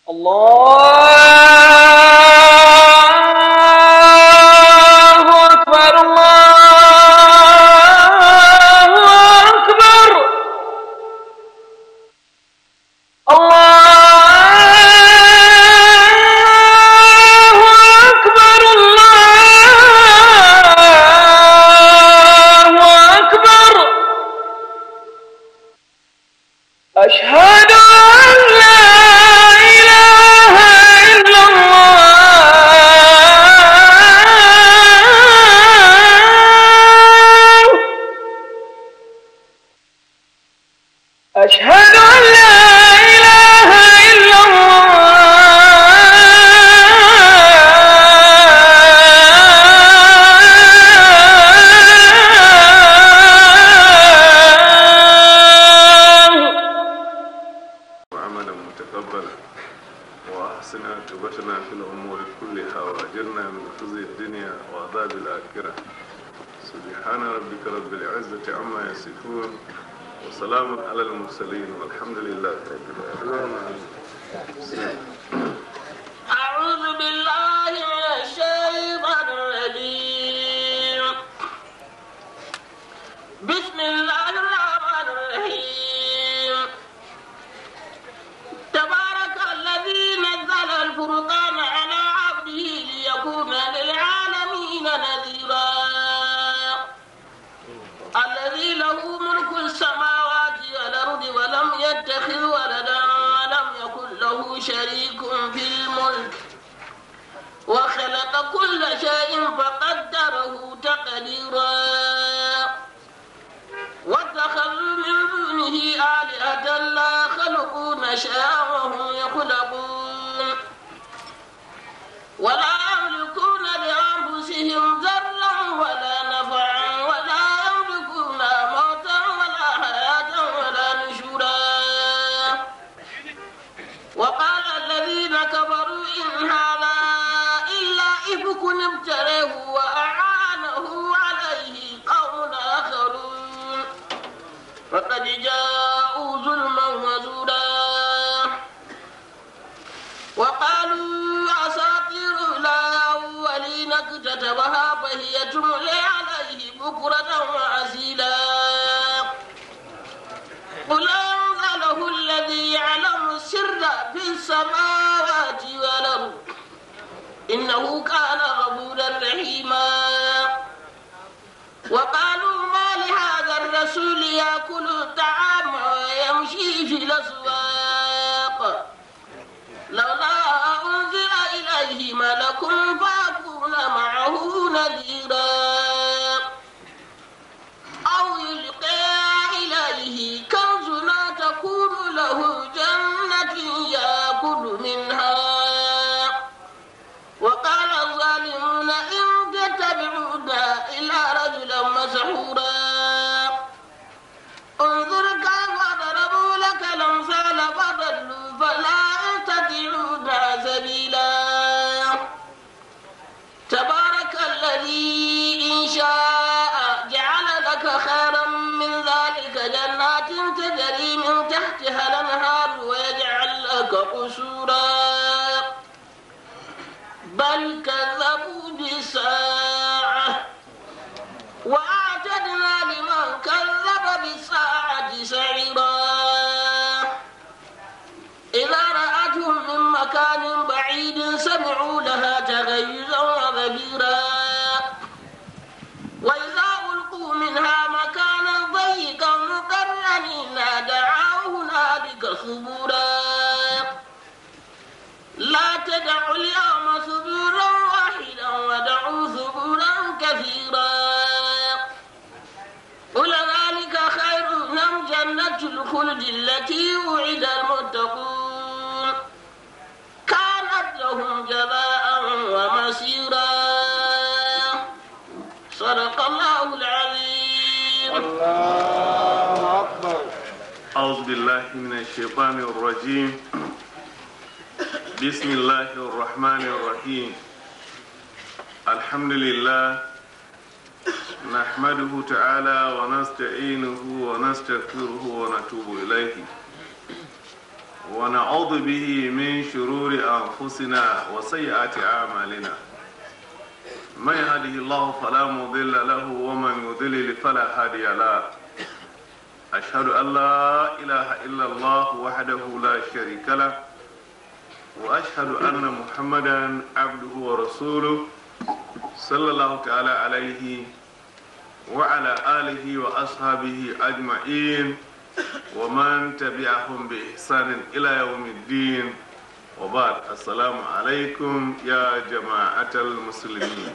الله أكبر الله أكبر الله أكبر الله أكبر أشهد أن لا إله إلا الله أشهد أن لا إله إلا الله وعملا متقبلا وأحسن عاقبتنا في الأمور كلها وأجرنا من خزي الدنيا وعذاب الآخرة سبحان ربك رب العزة عما يصفون وسلام على المرسلين والحمد لله رب العالمين أعوذ بالله من الشيطان الرجيم بسم الله الرحمن الرحيم تبارك الذي نزل الفرقان على عبده ليكون للعالمين نذيرا الذي له ملك السماوات والأرض ولم يتخذ ولدا ولم يكن له شريك في الملك وخلق كل شيء فقدره تقديرا واتخذوا من دونه آلهة لا يخلقون شيئا وهم يخلقون ولا يملكون لأنفسهم ضرا ولا نفعا ولا يملكون موتا ولا حياة ولا نشورا وقال الذين كفروا إن هذا إلا إفك ابتليه وأعانه عليه قوم آخرون فقد جاءوا ظلما وزورا وقالوا أساطير الأولين اكتتبها فهي تملي عليه بكرة وعسيلا قل أنزله الذي يعلم السر في السماوات والأرض إنه كان غفورا رحيما وقالوا ما لهذا الرسول يأكل الطعام ويمشي في الأسواق لولا أنزل إليه ملك فيكون معه نذيرا أو يلقى إليه كنز لا تكون له جنة يأكل منها وقال الظالمون إن تتبعون إلا رجلا مسحورا انظر كيف ضربوا لك الأمثال فضلوا فلا يستطيعون سبيلا تبارك الذي إن شاء جعل لك خيرا من ذلك جنات تجري من تحتها الأنهار ويجعل لك قصورا بل كذبوا بالساعة وأعتدنا لمن كذب بالساعة سعيرا إذا رأتهم من مكان بعيد سمعوا لها تغيزا وغبيرا وإذا ألقوا منها مكانا ضيقا مقرنين دعوا هنالك ثبورا لا تدعوا اليوم ثبورا واحدا ودعوا ثبورا كثيرا قل ذلك خير أم جنة الخلد التي وعد المتقون كانت لهم جزاء ومسيرا صدق الله العظيم أعوذ بالله من الشيطان الرجيم بسم الله الرحمن الرحيم الحمد لله نحمده تعالى ونستعينه ونستغفره ونتوب إليه ونعوذ به من شرور أنفسنا وسيئات أعمالنا من يهده الله فلا مضل له ومن يضلل فلا هادي له أشهد أن لا إله إلا الله وحده لا شريك له وأشهد أن محمدا عبده ورسوله صلى الله تعالى عليه وعلى آله وأصحابه أجمعين ومن تبعهم بإحسان إلى يوم الدين وبعد السلام عليكم يا جماعة المسلمين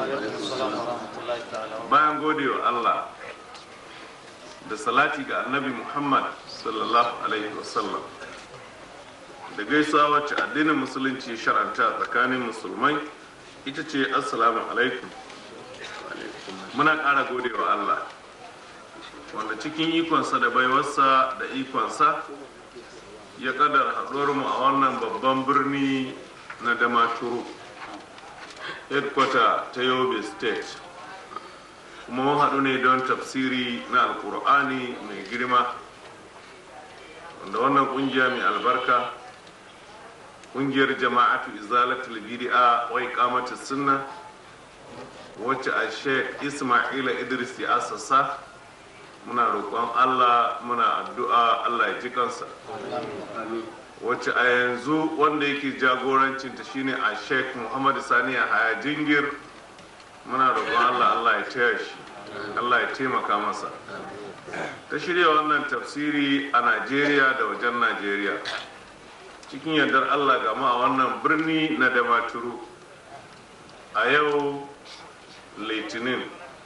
bayan gode wa Allah da salati ga annabi Muhammad sallallahu alaihi wasallam da gaisuwa wacce addinin musulunci shar'anta tsakanin musulmai ita ce assalamu alaikum muna ƙara gode wa Allah wanda cikin ikonsa da baiwarsa da ikonsa ya kadar haɗuwar mu a wannan babban birni na damaturu headquarter ta yobe state kuma mun haɗu ne don tafsiri na alkur'ani mai girma wanda wannan ƙungiya mai albarka ƙungiyar jama'atu izalatul bid'a wa iqamatus sunna wacce a sheikh ismaila idris ya asasa muna roƙon allah muna addu'a allah ya ji kansa wacce a yanzu wanda yake jagorancinta shine a sheikh muhammadu sani a haya jingir muna roƙon allah allah ya taya shi allah ya taimaka masa ta shirya wannan tafsiri a najeriya da wajen najeriya cikin yardar allah gama a wannan birni na damaturu a yau litinin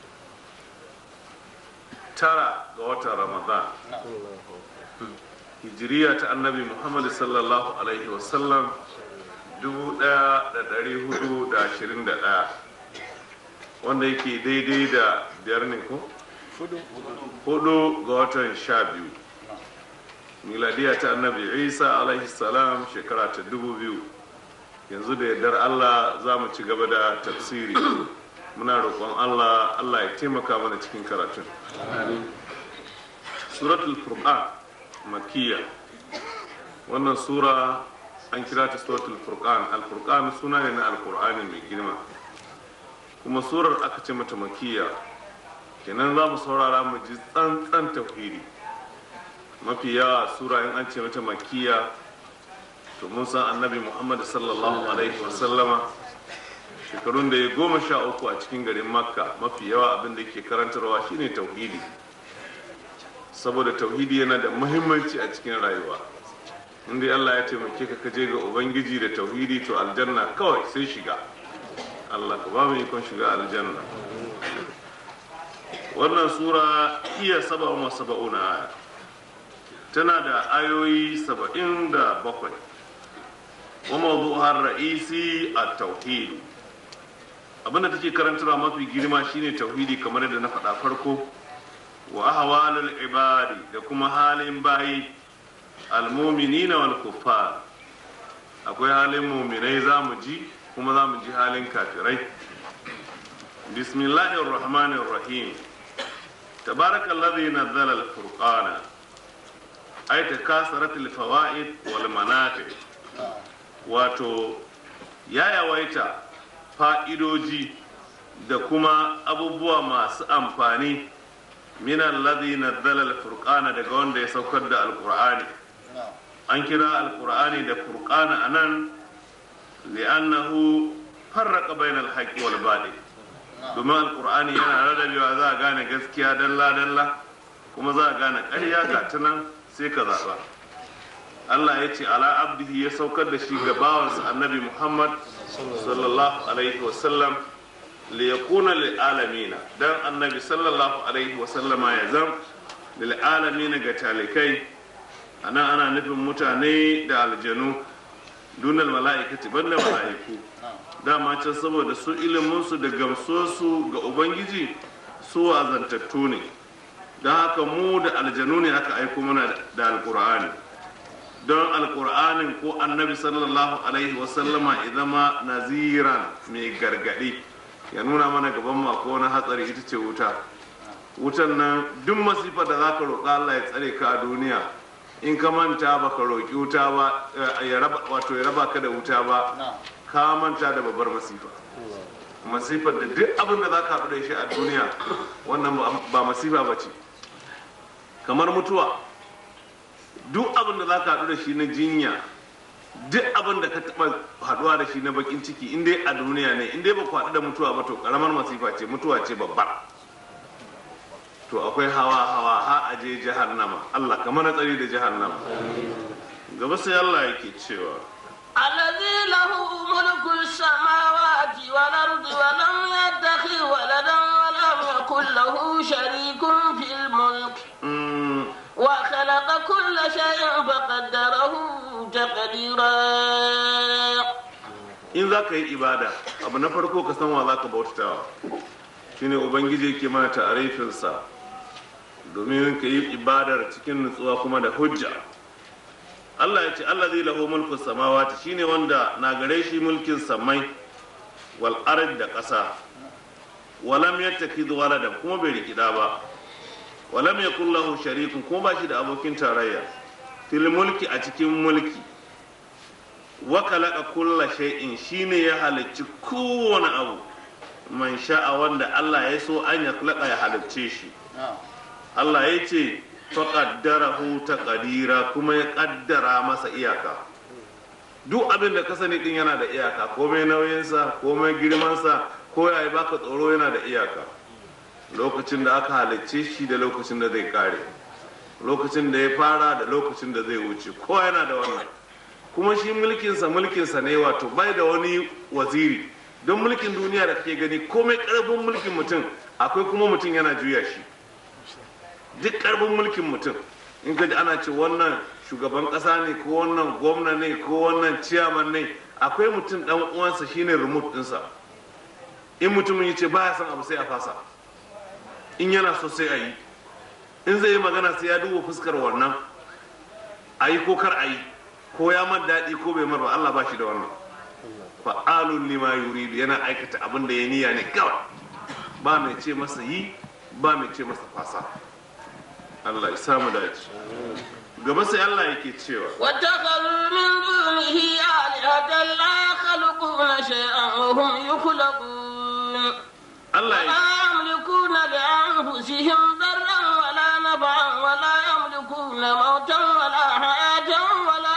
tara ga watan ramadan hijiriya ta annabi muhammad sallallahu alaihi wasallam 1421 wanda yake daidai da biyar ne ko? hudu ga watan sha biyu miladiya ta annabi isa alaihi salam shekara ta dubu biyu yanzu da yardar allah za mu ci gaba da tafsiri muna roƙon allah allah ya taimaka mana cikin karatun suratul furqan makiyya wannan sura an kira ta suratul furqan al-furqan suna ne na alkur'ani mai girma kuma surar aka ce mata makiyya kenan za mu saurara mu ji tsantsan tauhidi mafi yawa sura in an ce mata makiyya to mun san annabi muhammad sallallahu alaihi wasallama shekarun da ya goma sha uku a cikin garin makka mafi yawa abin da ke karantarwa shine tauhidi saboda tauhidi yana da muhimmanci a cikin rayuwa inda allah ya taimake ka kaje ga ubangiji da tauhidi to aljanna kawai sai shiga allah ka ba mu ikon shiga aljanna wannan sura iya saba'un wa saba'una aya tana da ayoyi saba'in da bakwai wa mawdu'ar ra'isi a tauhidi abinda take karantarwa mafi girma shine tauhidi kamar yadda na faɗa farko wa ahwalul ibadi da kuma halin bayi almuminina wal kuffar akwai halin muminai za mu ji kuma za mu ji halin kafirai bismillahir rahmanir rahim tabarakallazi nazzala al-furqana ay takasarat al-fawaid wal manafi wato ya yawaita fa'idoji da kuma abubuwa masu amfani minan ladhi nazzala al-furqana daga wanda ya saukar da alqur'ani an kira alqur'ani da furqana anan li'annahu farraqa bainal haqqi wal batil domin alqur'ani yana rarrabewa za a gane gaskiya dalla dalla kuma za a gane ƙarya ga ta nan sai ka zaɓa Allah ya ce ala abdihi ya saukar da shi ga bawansa annabi Muhammad sallallahu alaihi wasallam li yakuna lil alamina dan annabi sallallahu alaihi wasallama ya zam lil alamina ga talikai anan ana nufin mutane da aljanu dunal mala'ikati banda mala'iku dama can saboda su ilimin su da gamsuwarsu ga ubangiji su wazantattu ne don haka mu da aljanu ne aka aiko mana da alkur'ani don alkur'anin ko annabi sallallahu alaihi wasallama zama naziran mai gargadi ya nuna mana gaban mako wani hatsari ita ce wuta wutan nan duk masifa da zaka roƙa Allah ya tsare ka a duniya in ka manta baka roƙi wuta ba eh, ya raba wato ya raba ka da wuta ba ka manta da babbar masifa masifar da duk abin da za ka haɗu da shi a duniya wannan ba- ba masifa ba ce kamar mutuwa duk abin da za ka haɗu da shi na jinya duk abin da ka taɓa haɗuwa da shi na bakin ciki in dai a duniya ne in dai ba ku haɗu da mutuwa ba to ƙaramar masifa ce mutuwa ce babbar to akwai hawa hawa ha a je jahannama Allah kamar na tsari da jahannama gaba sai Allah yake cewa الذي له ملك السماوات والأرض ولم يتخذ ولدا ولم يكن له شريك في الملك mm, وخلق كل شيء فقدره تقديرا in za ka yi ibada abu na farko ka san wa za ka bautatawa shine ubangiji ke mana ta'arifinsa domin ka yi ibadar cikin nutsuwa kuma da hujja Allah ya ce Allah zai lahu mulku samawati shine wanda na gare shi mulkin samai wal ard da ƙasa walam yattakhidhu waladan kuma bai rikida ba walam yakul lahu sharikun kuma ba shi da abokin tarayya fil mulki a cikin mulki wa khalaqa kulla shay'in shine ya halicci kowane abu man sha'a wanda Allah ya so an ya khalaqa ya halicce shi Allah ya ce faqaddarahu taqdira kuma ya kaddara masa iyaka duk abin da ka sani din yana da iyaka komai nauyinsa komai girmansa ko ya baka tsoro yana da iyaka lokacin da aka halicce shi da lokacin da zai kare lokacin da ya fara da lokacin da zai wuce ko yana da wannan kuma shi mulkinsa mulkinsa ne wato bai da wani waziri don mulkin duniya da kake gani komai karfin mulkin mutum akwai kuma mutum yana juya shi duk karfin mulkin mutum in ka ji ana ce wannan shugaban kasa ne ko wannan gwamna ne ko wannan ciyaman ne akwai mutum dan uwansa shine remote dinsa in mutumin ya ce baya son abu sai a fasa in yana so sai a yi in zai yi magana sai ya duba fuskar wannan a yi ko kar a yi ko ya man daɗi ko bai mar ba Allah ba shi da wannan fa'alun lima yuridu yana aikata abin da ya niyya ne kawai ba mai ce masa yi ba mai ce masa fasa Allah ya samu dace gaba sai Allah yake cewa واتخذوا من دونه آلهة لا يخلقون شيئا وهم يخلقون Allah ya لا يملكون لأنفسهم ضرا ولا نفعا ولا يملكون موتا ولا حياة ولا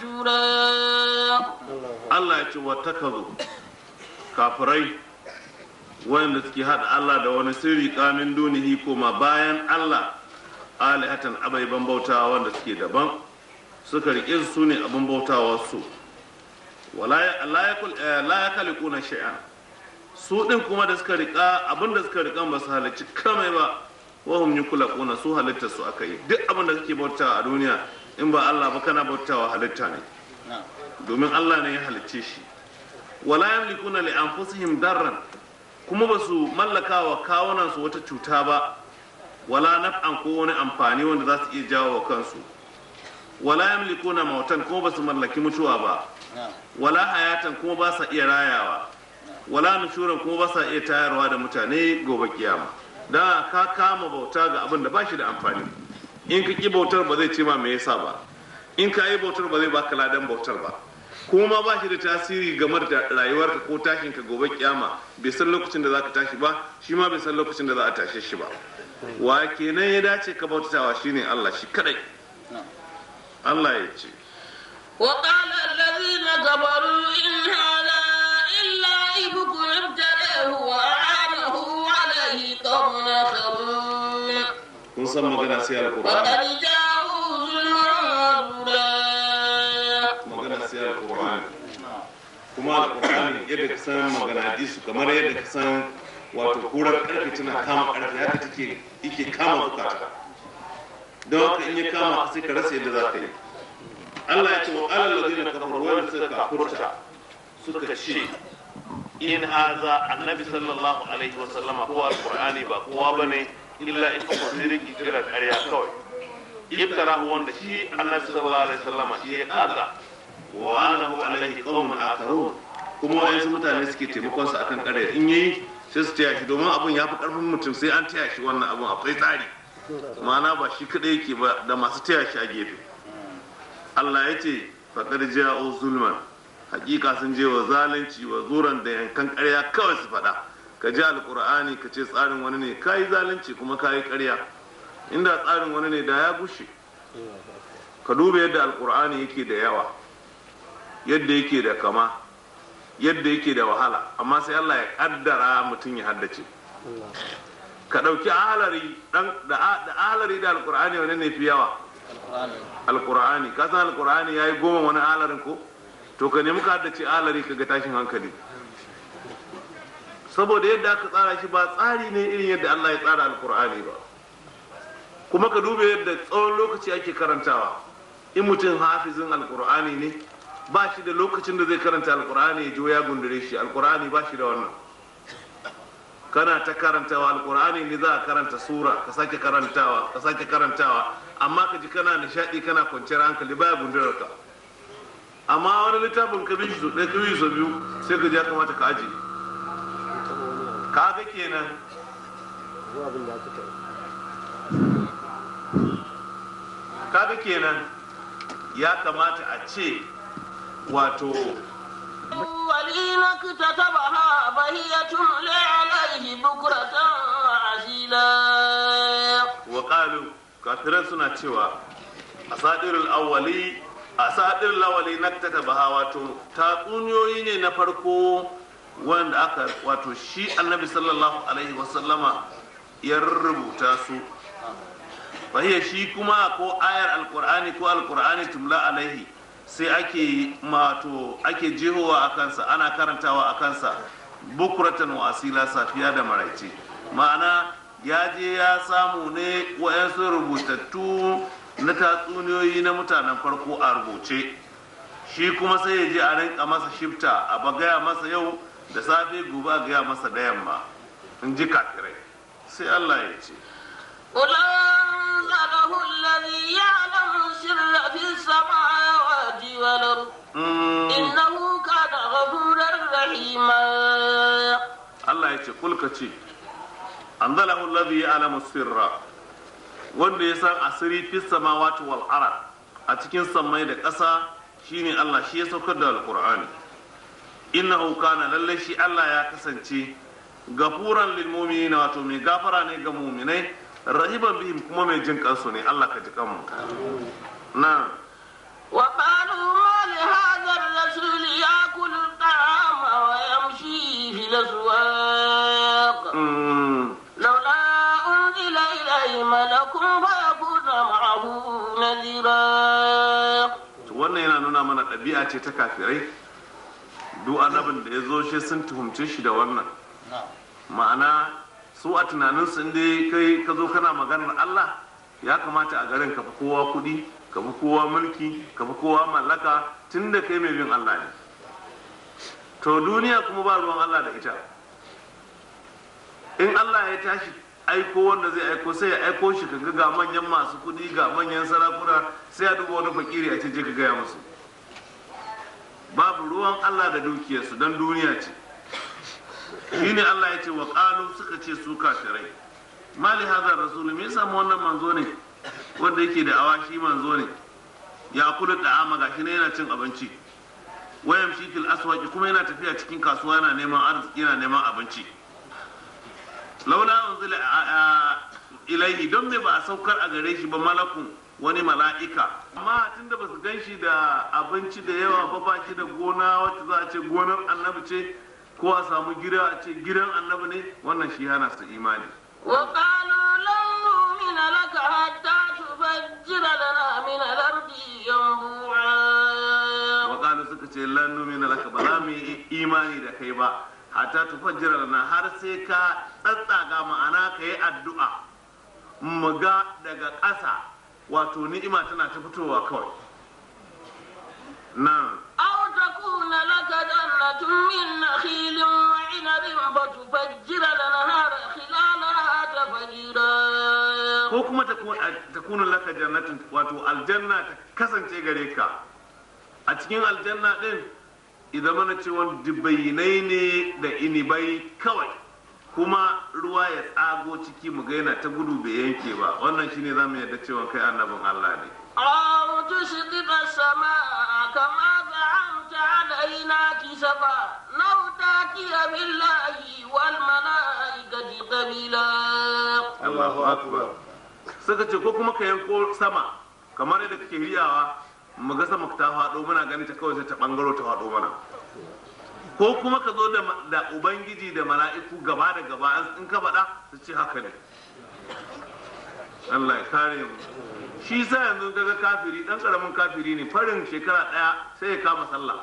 نشورا Allah ya ce wa takazu kafirai wanda suke hada Allah da wani sirri kamin dunihi koma bayan Allah alihatan abaiban bautawa wanda suke daban suka rike su ne abin bautawa su wala ya la yakul eh, la yakhluquna shay'an su din kuma da suka rika abin da suka rika ba su halicci kamai ba wa hum yukulaquna su halitta su aka yi duk abin da suke bautawa a duniya in ba Allah ba kana bautawa halitta ne domin Allah ne ya halicce shi wala yamlikuna li anfusihim darran kuma ba su mallaka wa kawunan su wata cuta ba wala naf'an ko wani amfani wanda za su iya jawo wa kansu wala yamlikuna mautan kuma ba su mallaki mutuwa ba wala hayatan kuma ba sa iya rayawa wala nushuran kuma ba sa iya tayarwa da mutane gobe kiyama dan ka kama bauta ga abin da ba shi da amfani in ka ki bautar ba zai ce ma me yasa ba in ka yi bautar ba zai baka ladan bautar ba kuma ba shi da tasiri game da rayuwarka ko tashin ka gobe kiyama bai san lokacin da za ka tashi ba shi ma bai san lokacin da za a tashe shi ba wa kenan ya dace ka bautatawa shine Allah shi kadai Allah ya ce وقال الذين كفروا إن هذا إلا إفك ابتلاه وأعانه عليه قوم آخرون kun san magana sai alqur'ani وقد جاءوا ظلما وزورا magana sai alqur'ani kuma alqur'ani yadda ka san magana hadisi kamar yadda ka san wato kurar karfe tana kama karfe haka take yake kama bukata don haka in ya kama sai ka rasa yadda za ka yi Allah ya ce wa alal ladina kafaru wanda suka kafurta suka ce in haza annabi sallallahu alaihi wa sallama ko alqur'ani ba kowa bane illa in kuma sai riki kira ƙarya kawai iftarahu wanda shi annabi sallallahu alaihi wa sallama shi ya kaza wa anahu alaihi qaumun akharun kuma wayansu mutane suke taimakon sa akan ƙarya in yayi sai su taya shi domin abun ya fi karfin mutum sai an taya shi wannan abun akwai tsari ma'ana ba shi kadai yake ba da masu taya shi a gefe Allah ya ce faƙar ja'u zulman hakika sun je wa zalunci wa zuran da yankan ƙarya kawai su faɗa ka ji alƙur'ani ka ce tsarin wani ne ka yi zalunci kuma ka yi ƙarya inda tsarin wani ne da ya gushe ka duba yadda alƙur'ani yake da yawa yadda yake da kama yadda yake da wahala amma sai Allah ya ƙaddara mutum ya haddace ka ɗauki ahalari da ahalari da alƙur'ani wani ne fi yawa alkur'ani ka san alkur'ani yayi goma wani alarin ko to ka nemi ka haddace alari ka ga tashin hankali saboda yadda aka tsara shi ba tsari ne irin yadda Allah ya tsara alkur'ani ba kuma ka duba yadda tsawon lokaci ake karantawa in mutum hafizin alkur'ani ne ba shi da lokacin da zai karanta alkur'ani ya jo ya gundure shi alkur'ani ba shi da wannan kana ta karantawa alkur'ani ne za a karanta sura ka sake karantawa ka sake karantawa amma ka ji kana nishadi kana kwanciyar hankali baya gundurar ka amma wani littafin ka bishi ɗaya ka bishi biyu sai ka ji ya kamata ka aji ka ga kenan ka ga kenan ya kamata a ce wato الأولين اكتتبها فهي تملي عليه بكرة وعسيلا وقالوا kafiran suna cewa asadirul awwali asadirul awwali naktatabaha wato tatsuniyoyi ne na farko wanda aka wato shi annabi sallallahu alaihi wasallama ya rubuta su fahiya shi kuma ko ayar alqur'ani ko alqur'ani tumla alaihi sai ake mato ake jihowa a kansa ana karantawa a kansa bukuratan wa asila safiya da maraice ma'ana ya je ya samu ne wayansu rubutattu na tatsuniyoyi na mutanen farko a rubuce shi kuma sai ya je a rinka masa shifta a bagaya masa yau da safe gobe a gaya masa da yamma in ji kafirai sai allah ya ce قل أنزله الذي يعلم السر في السماوات والأرض إنه كان غفورا رحيما Allah ya ce kulka ce an zala allazi ya'lamu sirra wanda ya san asiri fi samawati wal ard a cikin sammai da ƙasa shine Allah shi ya saukar da alqur'ani innahu kana lalle shi Allah ya kasance gafuran lil mu'minina wato mai gafara ne ga mu'minai rahiban bihim kuma mai jin kansu ne Allah ka ji kanmu na وقالوا ما لهذا الرسول يأكل الطعام ويمشي في الأسواق mm, لولا أنزل إليه ملك فيكون معه نذيرا to wannan yana nuna mana ɗabi'a ce ta kafirai duk annabin da ya zo shi sun tuhumce shi da wannan ma'ana su a tunaninsu in dai kai ka zo kana maganar Allah ya kamata a garin ka fi kowa kuɗi ka fi kowa mulki ka fi kowa mallaka tun da kai mai bin Allah ne to duniya kuma ba ruwan Allah da ita in Allah ya tashi aiko wanda zai aiko sai ya aiko shi kaga ga manyan masu kuɗi ga manyan sarakuna sai ya duba wani fakiri a ce je ka gaya musu babu ruwan Allah da dukiyarsu don duniya ce shine Allah ya ce wa qalu suka ce su kafirai mali hadha rasul me yasa mu wannan manzo ne wanda yake da awashi manzo ne ya kula da ama gashi ne yana cin abinci wayam shi fil aswaqi kuma yana tafiya cikin kasuwa yana neman arziki yana neman abinci laula unzila ilaihi don me ba a saukar a gare shi ba malakun wani mala'ika amma tunda ba su gan shi da abinci da yawa ba ba shi da gona wacce za a ce gonar annabi ce ko a samu gida a ce gidan annabi ne wannan shi hana su imani وقالوا لن نؤمن لك حتى تفجر لنا من الأرض ينبوعا wakalu suka ce lan numina laka ba za mu yi imani da kai ba hatta tufajjira lana har sai ka tsatsaga ma'ana ka yi addu'a mu ga daga ƙasa wato ni'ima tana ta fitowa kawai nan أو تكون لك جنة من نخيل وعنب فتفجر الأنهار خلالها تفجيرا ko kuma ta kunu laka jannatin wato aljanna ta kasance gare ka a cikin aljanna din idan mana cewa dubainai ne da inibai kawai kuma ruwa ya tsago ciki mu ga yana ta gudu bai yanke ba wannan shine zamu yarda cewa kai annabin Allah ne أو تسقط السماء كما زعمت علينا كسفا أو تأتي بالله والملائكة قبيلا Allahu akbar suka ce ko kuma ka yanko sama kamar yadda kake riyawa mu ga sama ta faɗo muna ganin ta kawai sai ta bangaro ta faɗo mana ko kuma ka zo da da ubangiji da mala'iku gaba da gaba in ka faɗa su ce haka ne Allah ya kare mu shi sa yanzu kaga kafiri dan karamin kafiri ne farin shekara daya sai ya kama sallah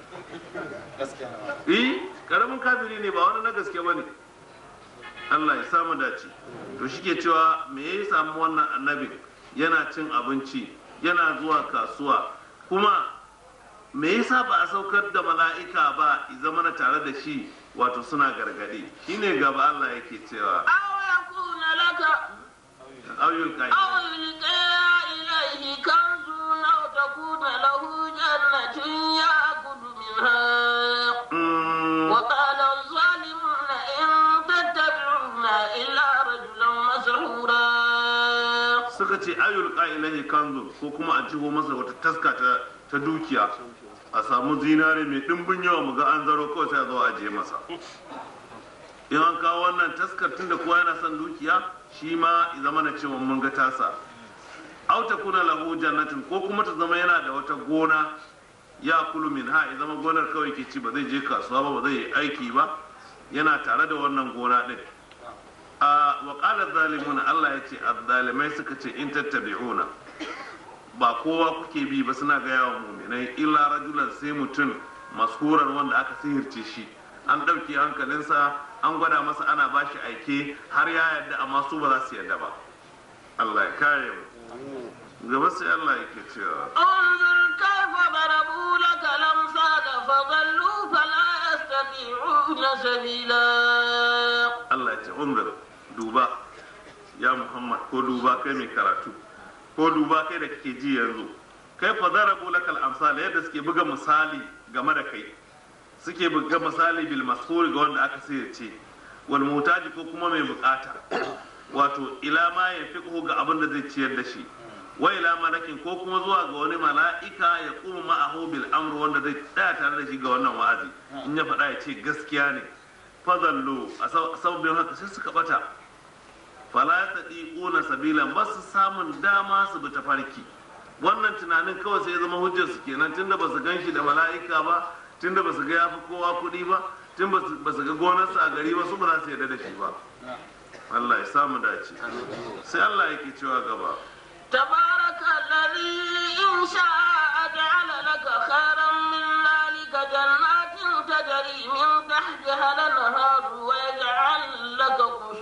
eh karamin kafiri ne ba wani na gaske bane Allah ya samu dace to shike cewa me ya samu wannan annabin yana cin abinci yana zuwa kasuwa kuma me yasa ba a saukar da mala'ika ba i zama na tare da shi wato suna gargadi shine gaba Allah yake cewa أو يكون لك ayyul kai أو يلقى إليه كنز أو تكون له جنة يأكل منها Mm, وقال الظالمون إن تتبعون إلا رجلا مسحورا suka ce ayyul qa'ilahi kanzu ko kuma a jiho masa wata taska ta, ta dukiya a samu zinare mai dimbin yawa mu ga an zaro kawai sai a zo a je masa in an kawo wannan taskar tunda kowa yana son dukiya shi ma ya zama na cewa mun ga tasa aw takuna lahu jannatin ko kuma ta zama yana da wata gona ya kulu min ha ya zama gonar kawai ke ci ba zai je kasuwa ba ba zai yi aiki ba yana tare da wannan gona din a wa qala zalimuna Allah ya ce azzalimai suka ce in tattabi'una ba kowa kuke bi ba suna ga yawan muminai illa rajulan sai mutum mashuran wanda aka sihirce shi an ɗauke hankalinsa an gwada masa ana bashi aike har ya yarda amma su ba za su yarda ba Allah ya kare mu gaba sai Allah yake cewa انظر كيف ضربوا لك الأمثال فضلوا فلا يستطيعون سبيلا Allah ya ce umar duba ya Muhammad ko duba kai mai karatu ko duba kai da kake ji yanzu kai fa zarabu lakal amsal yadda suke buga misali game da kai suke buga misali bil mashhur ga wanda aka ce wal mutaji ko kuma mai bukata wato ila ma ya fiqhu ga abin da zai ciyar da shi wa ila malakin ko kuma zuwa ga wani mala'ika ya kuma ma'ahu bil amr wanda zai tsaya tare da shi ga wannan wa'azi in ya faɗa ya ce gaskiya ne fadallu a sabbin haka sai suka bata fala yastati'una sabilan ba su samun dama su bi tafarki wannan tunanin kawai sai ya zama hujjar su kenan tunda ba su gan shi da mala'ika ba tunda ba su ga yafi kowa kuɗi ba tun ba su ga gonarsa a gari ba su ba za su yarda da shi ba Allah ya samu dace sai Allah yake cewa gaba تبارك الذي إن شاء جعل لك خيرا من ذلك جنات تجري من تحتها الأنهار ويجعل لك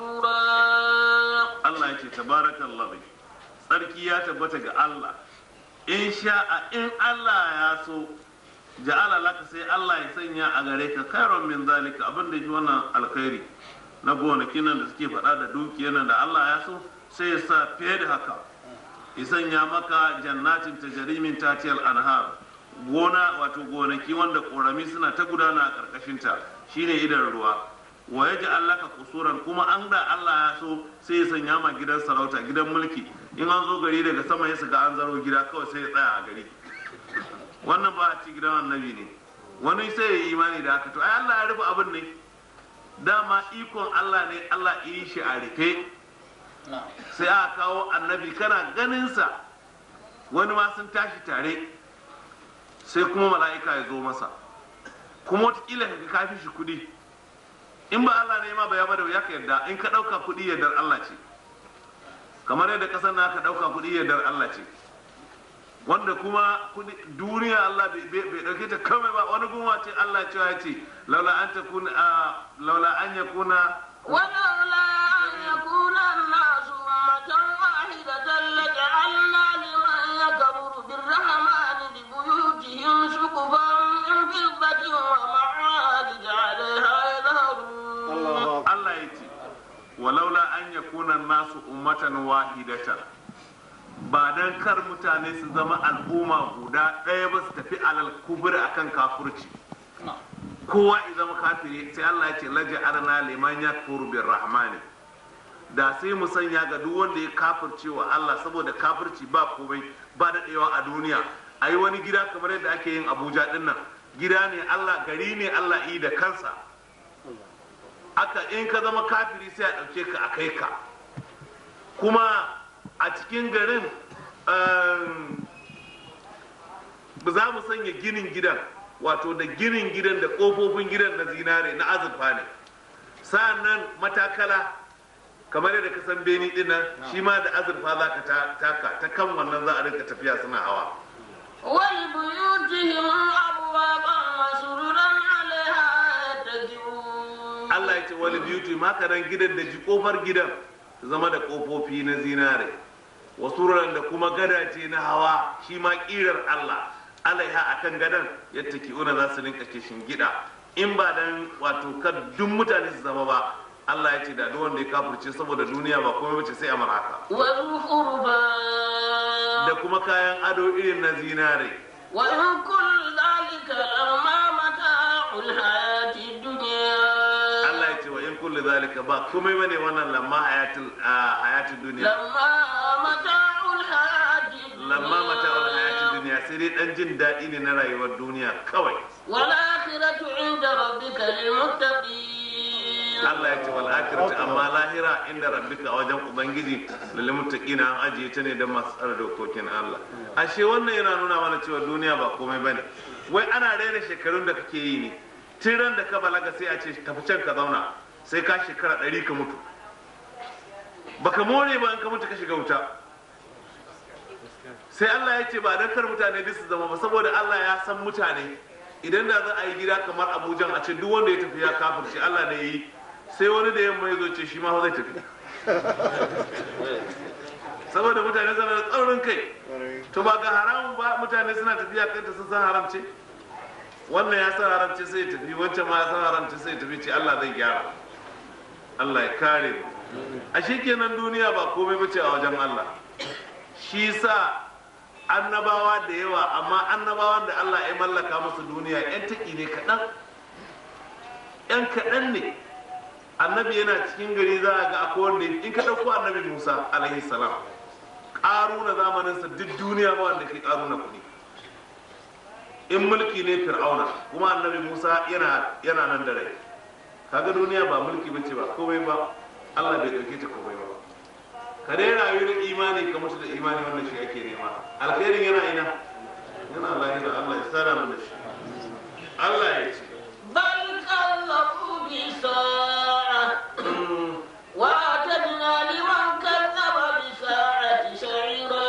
قصورا Allah yake tabarakallah sarki ya tabbata ga Allah in sha'a in Allah ya so ja'ala laka sai Allah ya sanya a gare ka khairan min zalika abin da shi wannan alkhairi na gonakin nan da suke faɗa da dukiyar nan da Allah ya so sai ya sa fiye da haka ya sanya maka jannatin tajarimin tatiyal anhar gona wato gonaki wanda korami suna ta gudana a karkashinta shine idan ruwa wa ya ji allaka kusuran kuma an da Allah ya so sai ya sanya ma gidan sarauta gidan mulki in an zo gari daga sama ya shiga an zaro gida kawai sai ya tsaya a gari wannan ba a ci gidan annabi ne wani sai ya yi imani da haka to ai Allah ya rufe abin ne dama ikon Allah ne Allah yi shi a rufe sai aka kawo annabi kana ganinsa wani ma sun tashi tare sai kuma mala'ika ya zo masa kuma wataƙila ka kafi shi kuɗi in ba Allah ne ma ba ya bada ya ka yarda in ka ɗauka kuɗi yardar Allah ce kamar yadda ƙasar na ka ɗauka kuɗi yardar Allah ce wanda kuma duniya Allah bai ɗauke ta kawai ba wani gunwa ce Allah cewa ya ce laula an ta kuna laula an ya kuna ولولا أن يكون الناس أمة واحدة لجعلنا لمن يكفر بالرحمن لبيوتهم سقفا من فضة ومعارج عليها يظهرون Allah ya ce walaula an ya kuna nasu ummatan wahidatan ba dan kar mutane su zama al'umma guda ɗaya ba su tafi alal kubur akan kafurci kowa ya zama kafiri sai Allah ya ce laja arna liman yakfur bir rahmani da sai mu sanya ga duk wanda ya kafirce wa Allah saboda kafirci ba komai ba daɗewa a duniya a yi wani gida kamar yadda ake yin abuja ɗin nan gida ne Allah gari ne Allah yi da kansa aka in ka zama kafiri sai a ɗauke ka a kai ka kuma a cikin garin um, za mu sanya ginin gidan wato da ginin gidan da ƙofofin gidan na zinare na azurfa ne sa'annan matakala kamar yadda ka san beni din nan shi ma da azurfa za ka ta- taka ta kan wannan za a rinka tafiya suna hawa ولبيوتهم أبوابا وسررا عليها يتكئون Allah ya ce wani beauty maka nan gidan da ji kofar gidan su zama da kofofi na zinare wasu da kuma gadace na hawa shi ma kirar Allah alaiha akan gadan yadda ki'una za su rinka kishin gida in ba dan wato kad duk mutane su zama ba Allah ya ce da duk wanda ya kafirce saboda duniya ba komai bace sai amar haka وزخرفا da kuma kayan ado irin na zinare وإن كل ذلك لما متاع الحياة الدنيا Allah ya ce wa in kulli zalika ba komai bane wannan lamma hayatul ah, hayatul duniya لما متاع الحياة الدنيا lamma mata'ul hayatul duniya sai dai dan jin daɗi ne na rayuwar duniya kawai والآخرة عند ربك للمتقين Allah ya ce wal akhiratu amma lahira inda rabbika a wajen ubangiji lil muttaqina an ajiye ta ne da masu tsara dokokin Allah ashe wannan yana nuna mana cewa duniya ba komai bane wai ana raina shekarun da kake yi ne tun ran da ka balaga sai a ce tafi can ka zauna sai ka shekara ɗari ka mutu baka more ba in ka mutu ka shiga wuta sai Allah ya ce ba dan kar mutane duk su zama ba saboda Allah ya san mutane idan da za a yi gida kamar Abuja a ce duk wanda ya tafi ya kafirce Allah ne yi sai wani da yamma ya zo ce shi ma fa zai tafi saboda mutane suna da tsaurin kai to ba ga haramun ba mutane suna tafiya kanta sun san haram ce wannan ya san haram ce sai ya tafi wancan ma ya san haram ce sai ya tafi ce Allah zai gyara Allah ya kare mu a kenan duniya ba komai bace a wajen Allah shi sa annabawa da yawa amma annabawan da Allah ya mallaka musu duniya yan taki ne kaɗan yan kaɗan ne annabi yana cikin gari za a ga akwai wanda in ka ɗauko annabi musa alaihi salam ƙaruna zamaninsa duk duniya ba wanda ke ƙaruna kuɗi in mulki ne fir'auna kuma annabi musa yana yana nan da rai kaga duniya ba mulki bace ba komai ba allah bai ɗauke ta komai ba ka dai rayu da imani ka mutu da imani wannan shi ake nema alkhairin yana ina yana lahira allah ya tsara mu da shi allah ya ce بل كذبوا بالساعة وأعتدنا لمن كذب بالساعة سعيرا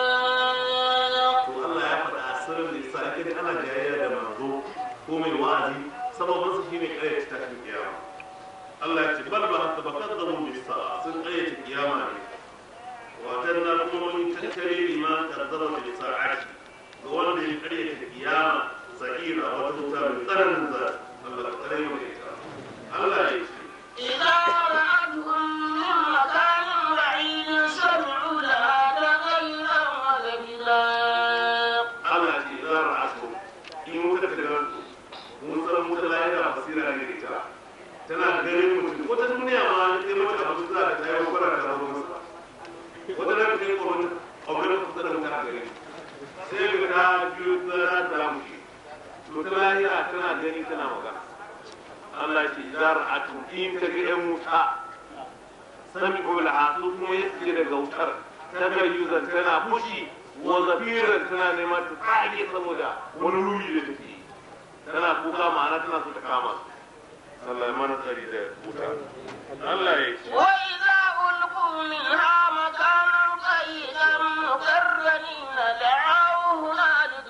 to Allah ya faɗa asirin da yasa ake ana jayayya da manzo ko mai wa'azi sababin su shine ƙaryata tashin kiyama Allah ya ce bal ba haka ba kadzabu bis sa'a sun ƙaryata kiyama ne watan na kuma mun tattare liman kadzaba bis sa'ati ga wanda ya ƙaryata kiyama sa'ira wata wuta mai tsananin za Allah ka tsare mu da ita Allah ya ce إذا رأتهم من مكان بعيد سمعوا لها تغيرا وزفيرا Allah ce za a aso in wuta ta gan mun san wuta lahira basira ne da ita tana ganin mutum wata duniya ma sai mata abu za ta tayi kwara ta zo masa wata na ta kai kwaro ogan kusa da wuta gare sai ga ta biyu za ta mushi to ta lahira tana gani tana magana Allah ce za a ato in ta ga yan wuta sami ula su kuma ya tsaye daga wutar ta ga yuzan tana fushi wa zafiran tana neman ta tsage saboda wani ruri da take tana kuka ma'ana tana so ta kama su Allah ya mana tsari da wuta Allah ya ce وإذا ألقوا منها مكانا ضيقا مقرنين دعوا هنالك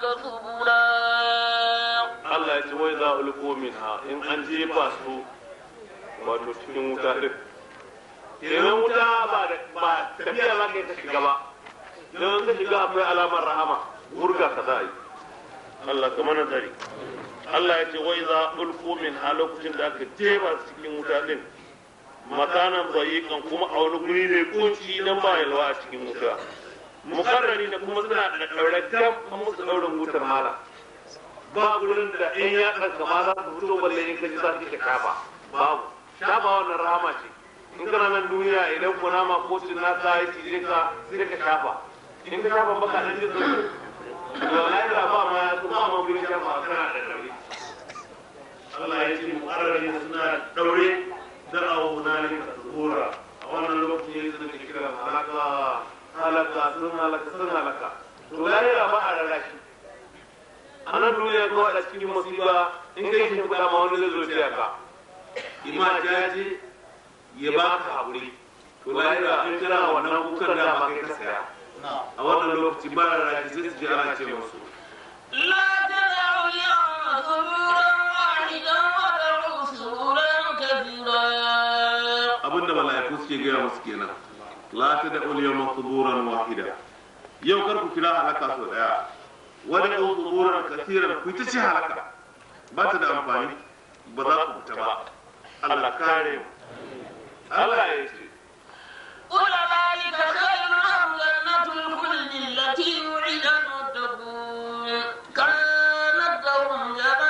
ثبورا Allah ya ce wai za ulqu minha in an jefa su wato cikin wuta din kenan wuta ba da ba tafiya za ka yi ta shiga ba don ka shiga akwai alamar rahama wurga ka za a yi Allah ka mana tsari Allah ya ce wai za ulqu minha lokacin da aka jefa su cikin wuta din makanan bayikan kuma a wani guri mai kunci dan ba yalwa a cikin wuta mukarrani da kuma suna da ɗaure gam an musu ɗaurin wutar mala ba gurin da in ya ɗanka ma za su fito balle in ka ji za ka shafa babu shafa wannan rahama ce in kana nan duniya idan kunama ko cinnaka ya cije ka sai ka shafa in ka shafa baka dan jin sauki to lahira ba ma ba ma gurin shafa kana da daure Allah ya ce mu'arrari suna daure da auna ne ka tsora a wannan lokacin ya zama kira halaka halaka sun halaka sun halaka to lahira ba a rarrashi a nan duniya ko a cikin musiba in kai shi kuɗa ma wani zai zo ya ka ima jaji ya ba ka haƙuri to lahira in kana wannan kukan da ma kai ka saya a wannan lokaci ba rarrashi sai su ji ana ce musu لا تدعوا اليوم ثبورا واحدا ودعوا ثبورا كثيرا abinda mala'iku suke gaya musu kenan la ta da uliyama suburan wahida yau kar ku kira halaka sau daya wani ɗau suburan kasiran ku ta ce halaka ba ta da amfani ba za ku fita ba Allah kare mu Allah ya ce قل ذلك خير أم جنة الخلد التي وعد المتقون كانت لهم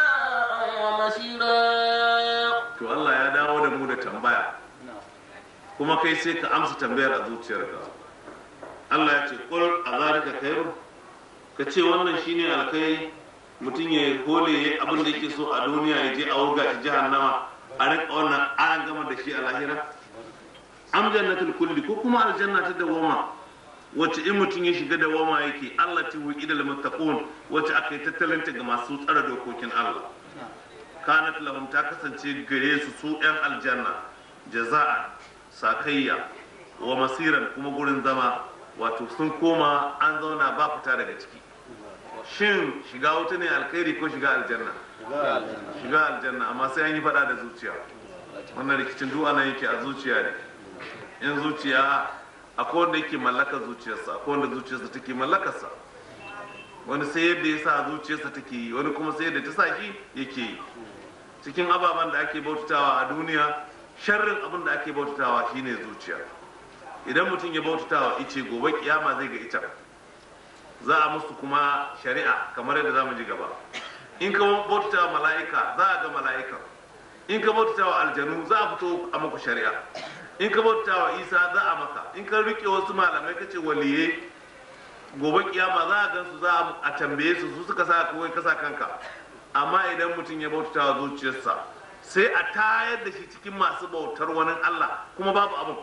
جزاء ومصيرا to Allah ya dawo da mu da tambaya kuma kai sai ka amsa tambayar a zuciyarka Allah ya ce qul azalika khairu ka ce wannan shine alkai mutum ya hole ya abin da yake so a duniya ya je a wurga shi jahannama a rika wannan an gama da shi a lahira am jannatul kulli ko kuma aljanna ta dawama wacce in mutum ya shiga dawama yake Allah ta wuki da muttaqun wacce aka yi tattalinta ga masu tsara dokokin Allah kanat lahum ta kasance gare su su yan aljanna jaza'an sakayya wa masiran kuma gurin zama wato sun koma an zauna ba fita daga ciki shin shiga wuta ne alkhairi ko shiga aljanna shiga aljanna amma sai an yi fada da zuciya wannan rikicin duk ana yake a zuciya ne in zuciya akwai wanda yake mallaka zuciyarsa akwai wanda zuciyarsa take mallakarsa wani sai yadda ya sa zuciyarsa take yi wani kuma sai yadda ta sa shi yake yi cikin ababen da ake bautatawa a duniya sharrin abin da ake bautatawa shine zuciya idan mutum ya bautatawa ice gobe kiyama zai ga ita za a musu kuma shari'a kamar yadda za mu ji gaba in ka bautatawa mala'ika za a ga mala'ika in ka bautatawa aljanu za a fito a muku shari'a in ka bautatawa isa za a maka in ka rike wasu malamai ka ce waliye gobe kiyama za a gansu za a tambaye su su suka sa kawai kasa kanka amma idan mutum ya bauta wa zuciyarsa sai a tayar da shi cikin masu bautar wani Allah kuma babu abin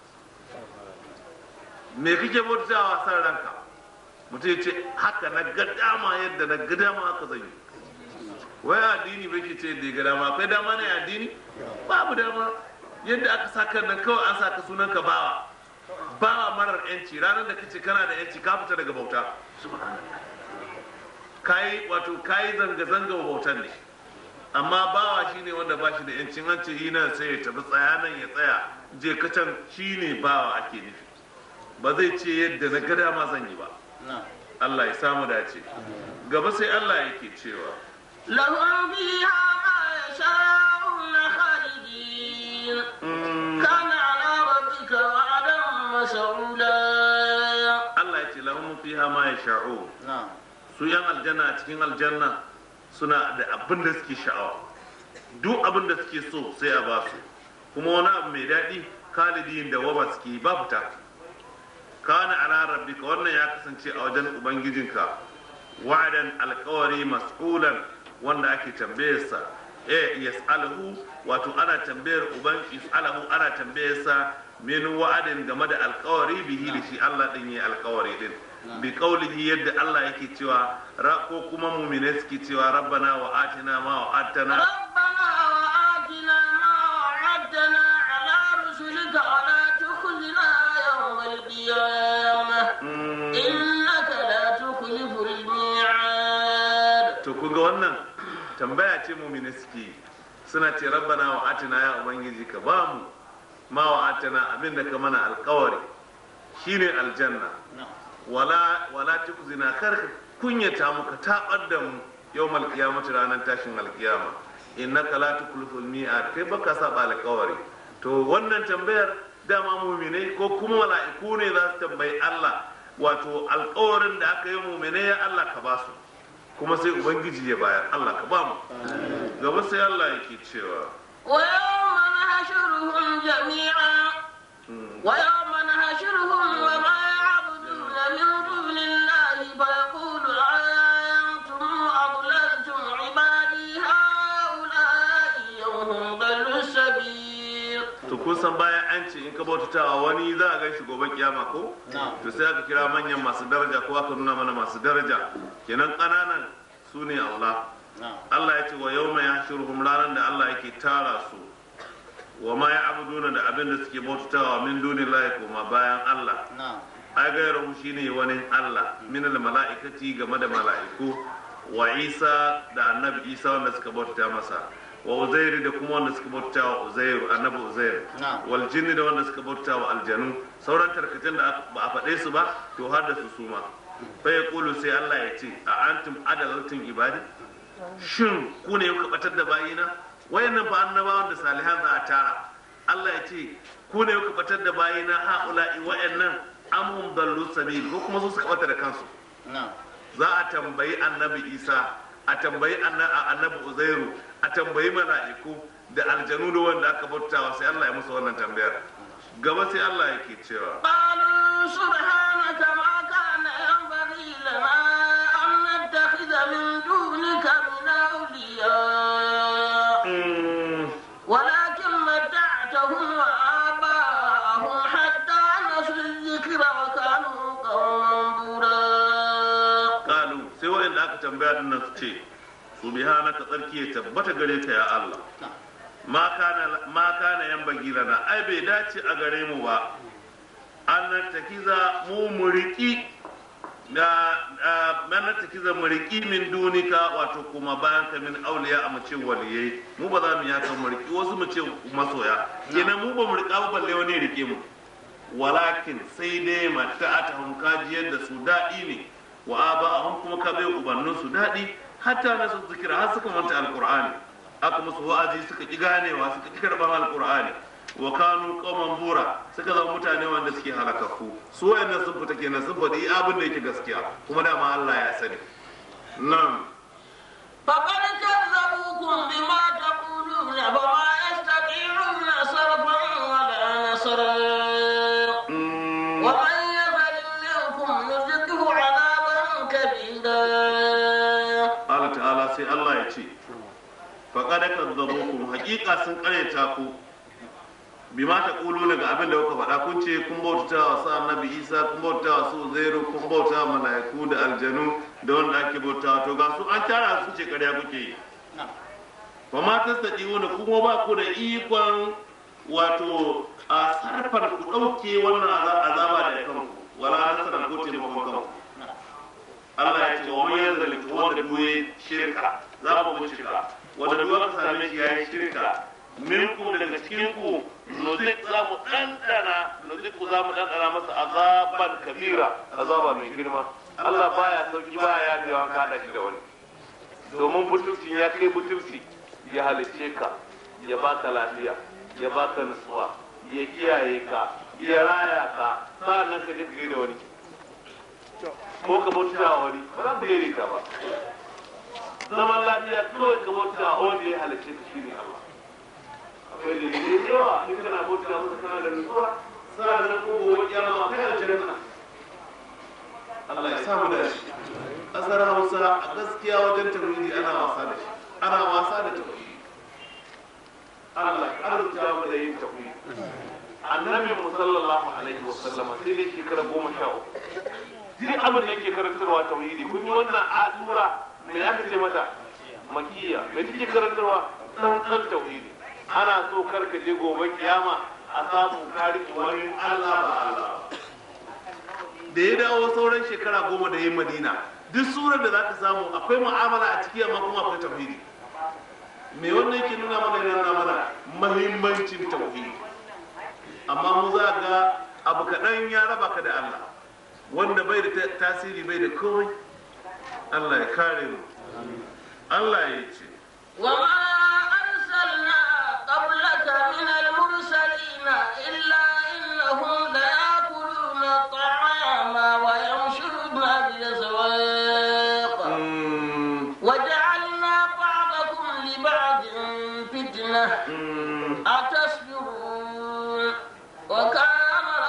me kake bauta wa san ranka mutum ya ce haka na ga dama yadda na ga dama haka zan yi wai addini bai ke ce da ga dama akwai dama ne addini babu dama yadda aka saka nan kawai an saka sunan ka bawa bawa marar yanci ranar da kace kana da yanci ka fita daga bauta kayi wato kayi zanga-zanga wa bautan ne amma bawa shine wanda ba shi da yancin an ce yi nan sai ya tafi tsaya nan ya tsaya je kacan shine bawa ake nufi ba zai ce yadda na gada ma zan yi ba Allah ya samu dace gaba sai Allah yake cewa لهم فيها ما يشاءون خالدين كان على ربك وعدا مسؤولا Allah ya ce lahum fiha ma yasha'u su yan aljanna a cikin aljanna suna da abin da suke sha'awa duk abin da suke so sai a ba su kuma wani abu mai daɗi khalidin da waba suke ba fita kana ala rabbika wannan ya kasance a wajen ubangijinka wa'adan alkawari mas'ulan wanda ake tambayarsa eh yas'aluhu wato ana tambayar uban yas'aluhu ana tambayarsa min wa'adin game da alkawari bihi da shi Allah din yi alkawari din bi qaulihi yadda Allah yake cewa ra ko kuma mu'mine suke cewa rabbana wa atina ma wa'adtana ربنا وآتنا ما وعدتنا على رسلك ولا تخزنا يوم القيامة إنك لا تخلف الميعاد to kun ga wannan tambaya ce mu'mine suke yi. suna ce rabbana wa atina ya ubangiji ka ba mu ma wa atina abinda ka mana alkawari shine aljanna wala wala tukzina kar ka kunyata mu ka tabar da mu yawmal qiyamati ranar tashin alkiyama innaka la tukliful mi'ad kai baka saba alkawari to wannan tambayar dama mu'minai ko kuma mala'iku ne za su tambayi Allah wato alkawarin da aka yi mu'minai ya Allah ka ba su kuma sai ubangiji ya bayar Allah ka ba mu gaba sai Allah yake cewa ويوم نحشرهم جميعا ويوم نحشرهم وما يعبدون من دون الله فيقول أنتم أضللتم عبادي هؤلاء هم ضلوا السبيل to kun san bayan an ce in ka bautatawa wani za a gan shi gobe kiyama ko to sai aka kira manyan masu daraja ko aka nuna mana masu daraja kenan ƙananan su ne Allah Allah ya ce wa yawma yahshuruhum ranar da Allah yake tara su wa ma ya'buduna da abin da suke bautatawa min dunillahi kuma bayan Allah ai gairu shine wani Allah min al mala'ikati game da mala'iku wa Isa da annabi Isa wanda suka bautata masa wa Uzairu da kuma wanda suka bautata wa Uzairu annabi Uzairu wal jinni da wanda suka bautata wa aljanu sauran tarkacin da ba a faɗe su ba to har da su suma fa yaqulu sai Allah ya ce a antum adalatun ibadi shin ku ne kuka batar da bayina wayannan fa annabawan da salihan za a tara Allah ya ce ku ne kuka batar da bayina haula'i wayannan amhum dallu sabil ko kuma su suka bata da kansu za a tambayi annabi Isa a tambayi anna- annabi Uzairu a tambayi mala'iku da aljanu da wanda aka bautawa sai Allah ya musu wannan tambayar gaba sai Allah yake cewa قالوا سبحانك ما كان ينبغي لنا أن نتخذ من دونك من أولياء mm, ولكن متعتهم وآباءهم حتى نسوا الذكر وكانوا قوما بورا kalu sai wa'anda aka tambaya din nan su ce subhanaka tsarki ya tabbata gare ka ya Allah ma kana ma kana yan bagilana ai bai dace a gare mu ba an takiza mu muriki da man takiza muriki min dunika wato kuma bayan ka min auliya a mace waliyai mu ba za mu yaka muriki wasu mu ce masoya kenan mu ba mu rika ba balle wani ya rike mu walakin sai dai mata a tahun kajiyar da su daɗi ne wa aba ahun kuma ka bai ubannin su daɗi hatta na su zikira har suka manta alqur'ani aka musu wa'azi suka ki ganewa suka ki karban alqur'ani wa kanu qauman bura suka zama mutane wanda suke halakaku su wayannan sun fita kenan sun faɗi abin da yake gaskiya kuma dama Allah ya sani nan فقد كذبوكم بما تقولون فما يستطيعون صرفا ولا نصرا mm, ومن يفعل منكم نزقه عذابا كبيرا Allah ta'ala sai Allah ya ce faqad kadzabukum haqiqa sun karyata ku bima ta kulu ga abin da kuka faɗa kun ce kun bauta wa sa annabi Isa kun bauta wa su Zairu kun bauta wa mala'iku da aljanu da wanda ake bauta to ga su an tara su ce karya kuke yi fa ma tastati'una kuma ba ku da ikon wato a sarfar ku ɗauke wannan aza- azaba da kanku wala nasarar ko taimakon kanku Allah ya ce wa man yanzaliku wanda duwe shirka za mu bincika wanda duwe ka same shi yayi shirka minkum daga cikin ku nuzik za mu dandana nuzik za mu dandana masa azaban kabira azaba mai girma Allah baya sauki baya yadewa ka da shi da wani domin butulci ya kai butulci ya halicce ka ya baka lafiya ya baka nutsuwa ya kiyaye ka ya raya ka sa'annan ka je ka da wani ko ka bauta wa wani ba za ka yi ka ba zaman lafiya kawai ka bauta wa wanda ya halicce ka shine Allah akwai dalilai da yawa in kana bauta masa kana da nutsuwa sa'annan ko gobe kiyama ma kai aljanna Allah ya samu da shi kasar Hausa a gaskiya wajen tauhidi ana wasa da shi ana wasa da tauhidi Allah ya arzuta mu da yin tauhidi annabi mu sallallahu alaihi wasallama sai dai shekara goma sha uku duk abin da yake karantarwa tauhidi kun yi wannan alura me aka ce mata makiya me take karantarwa tsantsan tauhidi ana so kar ka je gobe kiyama a samu kari wani Allah ba Allah da ya dawo sauran shekara goma da yin madina duk surar da za ka samu akwai mu'amala a ciki amma kuma akwai tauhidi me wannan yake nuna mana yana nuna mana mahimmancin tauhidi amma mu za ga abu kaɗan ya raba ka da Allah wanda bai da tasiri bai da komai Allah ya kare mu Allah ya ce وما أرسلنا قبلك من المرسلين إلا إنهم ليأكلون الطعام ويمشون بالأسواق mm, وجعلنا بعضكم لبعض فتنة mm, أتصبرون وكان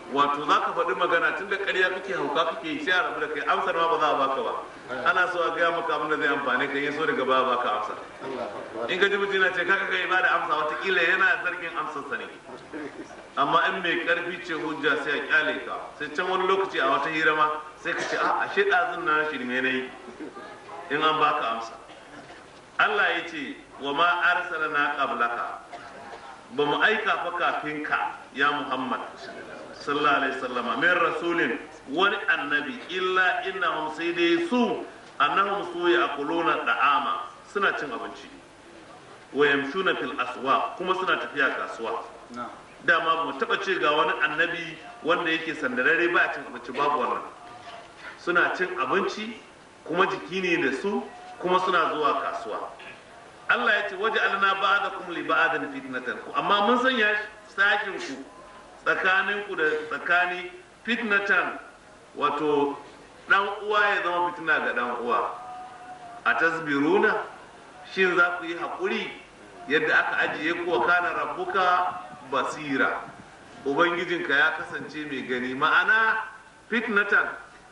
wato za ka faɗi magana tun da ƙarya kake hauka kake yi sai a rabu da kai amsar ma ba za a baka ba ana so a gaya maka abin da zai amfani ka yi so daga ba baka amsa in ka ji mutum na ce kaka kai ba da amsa watakila yana zargin amsarsa ne amma in mai karfi ce hujja sai a kyale ka sai can wani lokaci a wata hira ma sai ka ce a ashe ɗazun na shirme na yi in an baka amsa Allah ya ce wa ma arsalna qablaka ba mu aika fa kafin ka ya Muhammad sallallahu alaihi wasallama min rasulin wani annabi illa innahum sai dai su annahum su yaquluna da'ama suna cin abinci wa yamshuna fil aswa kuma suna tafiya kasuwa dama ba mu taba ce ga wani annabi wanda yake sandarare ba cin abinci babu wannan suna cin abinci kuma jiki ne da su kuma suna zuwa kasuwa Allah ya ce waje alna ba'dakum li ba'din fitnatan ku amma mun sanya sakin ku tsakanin ku da tsakani fitnatan wato dan uwa ya zama fitina ga dan uwa a tasbiruna shin za ku yi haƙuri yadda aka ajiye ku wa kana rabbuka basira ubangijinka ya kasance mai gani ma'ana fitnatan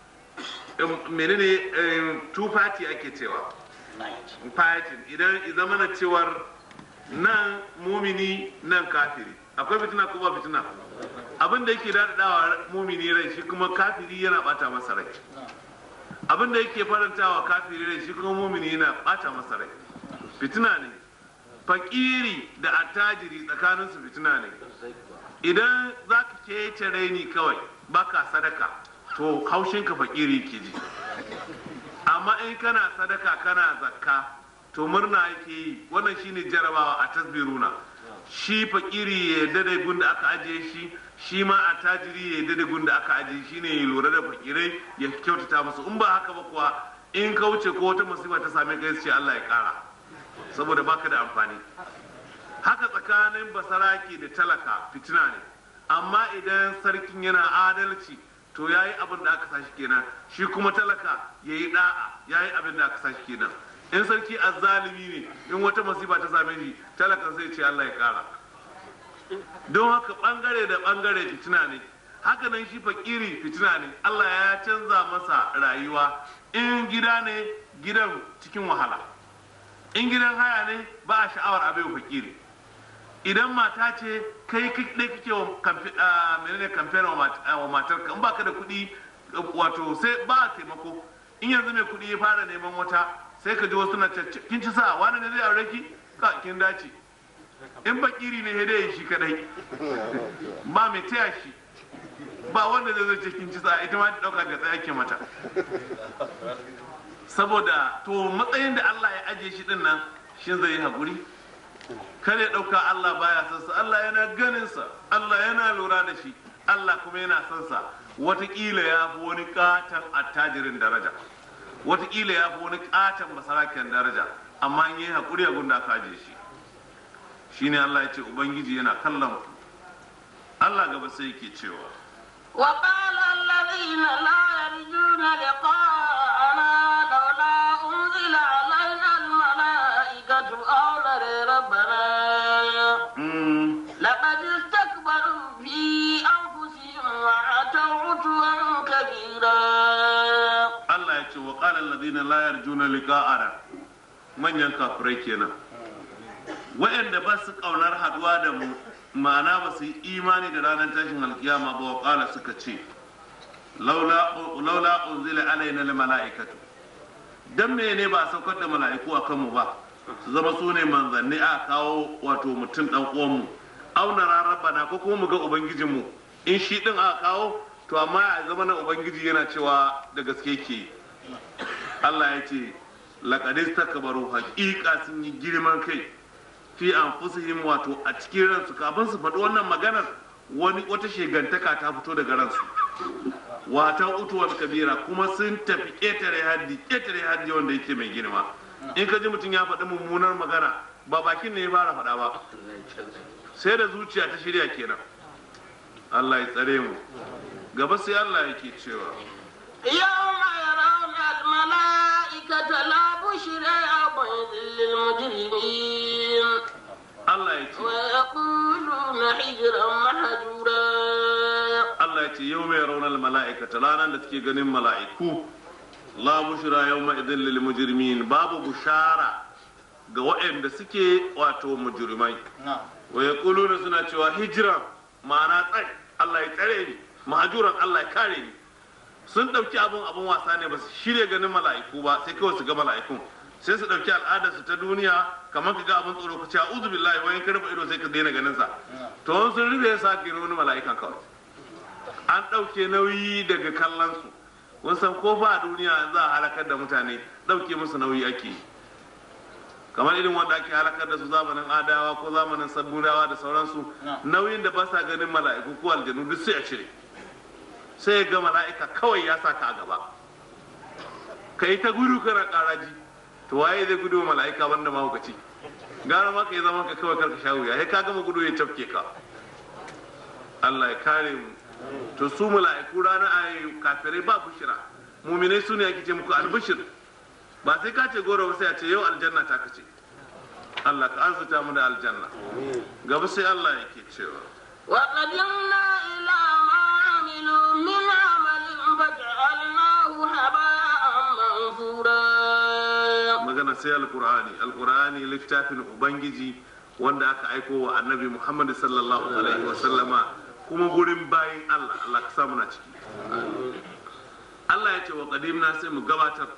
menene two party ake cewa fighting idan zama na cewar nan mumini nan kafiri akwai fitina ko ba fitina abin da yake daɗaɗawa mumini rai shi kuma kafiri yana bata masa rai abin da yake farantawa kafiri rai shi kuma mumini yana bata masa rai fitina ne fakiri da attajiri tsakaninsu fitina ne idan za ka kece raini kawai baka sadaka to haushinka fakiri ke ji amma in kana sadaka kana zakka to murna yake yi wannan shine jarabawa a tasbiruna shi fakiri ya yarda da gun da aka ajiye shi shi ma a tajiri ya yarda da gun da aka ajiye shi ne ya lura da fakirai ya kyautata musu in ba haka ba kuwa in ka wuce ko wata musiba ta same ka ce Allah ya kara saboda baka da amfani haka tsakanin basaraki da talaka fitina ne amma idan sarkin yana adalci to ya yi abin da aka sashi kenan shi kuma talaka ya yi da'a ya yi abin da aka sashi kenan in sarki azzalimi ne in wata masifa ta same shi talakan zai ce Allah ya kara don haka bangare da bangare fitina ne haka nan shi fakiri fitina ne Allah ya canza masa rayuwa in gida ne gidan cikin wahala in gidan haya ne ba a sha'awar abin fakiri idan mata ce kai ɗaya kake wa menene kamfen wa matar ka in baka da kuɗi wato sai ba taimako in yanzu mai kuɗi ya fara neman wata sai ka ji wasu na kin ci sa wani ne zai aure ki ka kin dace in bakiri ne dai shi kadai ba mai taya shi ba wanda zai zai ce kin ci sa ita ma ta dauka ga tsaye ke mata saboda to matsayin da Allah ya ajiye shi din nan shin zai yi haƙuri kada ya ɗauka Allah baya son sa Allah yana ganin sa Allah yana lura da shi Allah kuma yana son sa watakila ya fi wani katon attajirin daraja watakila ya fi wani katon masarakin daraja amma in yi haƙuri a gunda ka je shi shine Allah ya ce ubangiji yana kallon ku Allah gaba sai yake cewa وقال الذين لا يرجون لقاءنا لولا أنزل علينا الملائكة أو نرى ربنا لقد استكبروا في أنفسهم وعتوا عتوا كبيرا Allah ya ce wa qala alladhina la yarjuna liqa'ana manyan kafirai kenan wa'anda ba su kaunar haduwa da mu ma'ana ba su yi imani da ranar tashin alkiyama ba wa qala suka ce laula laula unzila alaina al mala'ikatu dan mene ba a saukar da mala'iku a kanmu ba su zama su ne manzanni a kawo wato mutum dan uwanmu auna rabbana ko kuma mu ga ubangijinmu in shi din aka kawo to amma a zama na ubangiji yana cewa da gaske ke Allah ya ce laqadis takbaru haqiqa sun yi girman kai fi anfusihim wato a cikin ransu kafin su faɗi wannan maganar wani wata shegantaka ta fito daga ransu wata utuwar kabira kuma sun tafi ƙetare haddi ƙetare haddi wanda yake mai girma in ka ji mutum ya faɗi mummunar magana ba bakin ne ya fara faɗa ba sai da zuciya ta shirya kenan Allah ya tsare mu gaba sai Allah yake cewa يوم يرون الملائكة لا بشرى يومئذ للمجرمين Allah ya ce ويقولون حجرا محجورا Allah ya ce ce yau mai raunar mala'ikata ranar da suke ganin mala'iku la bushra yau idin lil mujrimin babu bushara ga waɗanda suke wato mujrimai wa yaquluna suna cewa hijira ma'ana tsai Allah ya tsare ni mahajuran Allah ya kare ni sun ɗauki abun abun wasa ne ba su shirya ganin mala'iku ba sai kawai su ga mala'ikun sai su ɗauki al'adarsu ta duniya kamar ka ga abin tsoro ka ce a'udhu billahi wayan ka rufe ido sai ka daina ganin sa to wani sun rufe ya sa wani mala'ikan kawai an ɗauke nauyi daga kallon su kun san ko fa a duniya za a halakar da mutane ɗauke musu nauyi ake yi kamar irin wanda ake halakar da su zamanin adawa ko zamanin saburawa da sauransu nauyin da ba sa ganin mala'iku ko aljanu duk sai a cire sai ga mala'ika kawai ya sa ka a gaba ka yi ta gudu kana karaji to waye zai gudu wa mala'ika banda mahaukaci gara ma ka yi zaman ka kawai karka sha wuya sai ka gama gudu ya cafke ka Allah ya kare mu to su mala'iku rana a kafirai ba bushira muminai su ne ake ce muku albishir ba sai ka ce goro ba sai a ce yau aljanna ta kace Allah ka arzuta mu da aljanna gaba sai Allah yake cewa وقدمنا إلى ما عملوا من عمل فجعلناه هباء منثورا magana sai alkur'ani alkur'ani littafin ubangiji wanda aka aiko wa annabi muhammad sallallahu alaihi wasallama kuma gurin bayin allah allah ka samu na ciki allah ya ce wa qadimna sai mu gabatar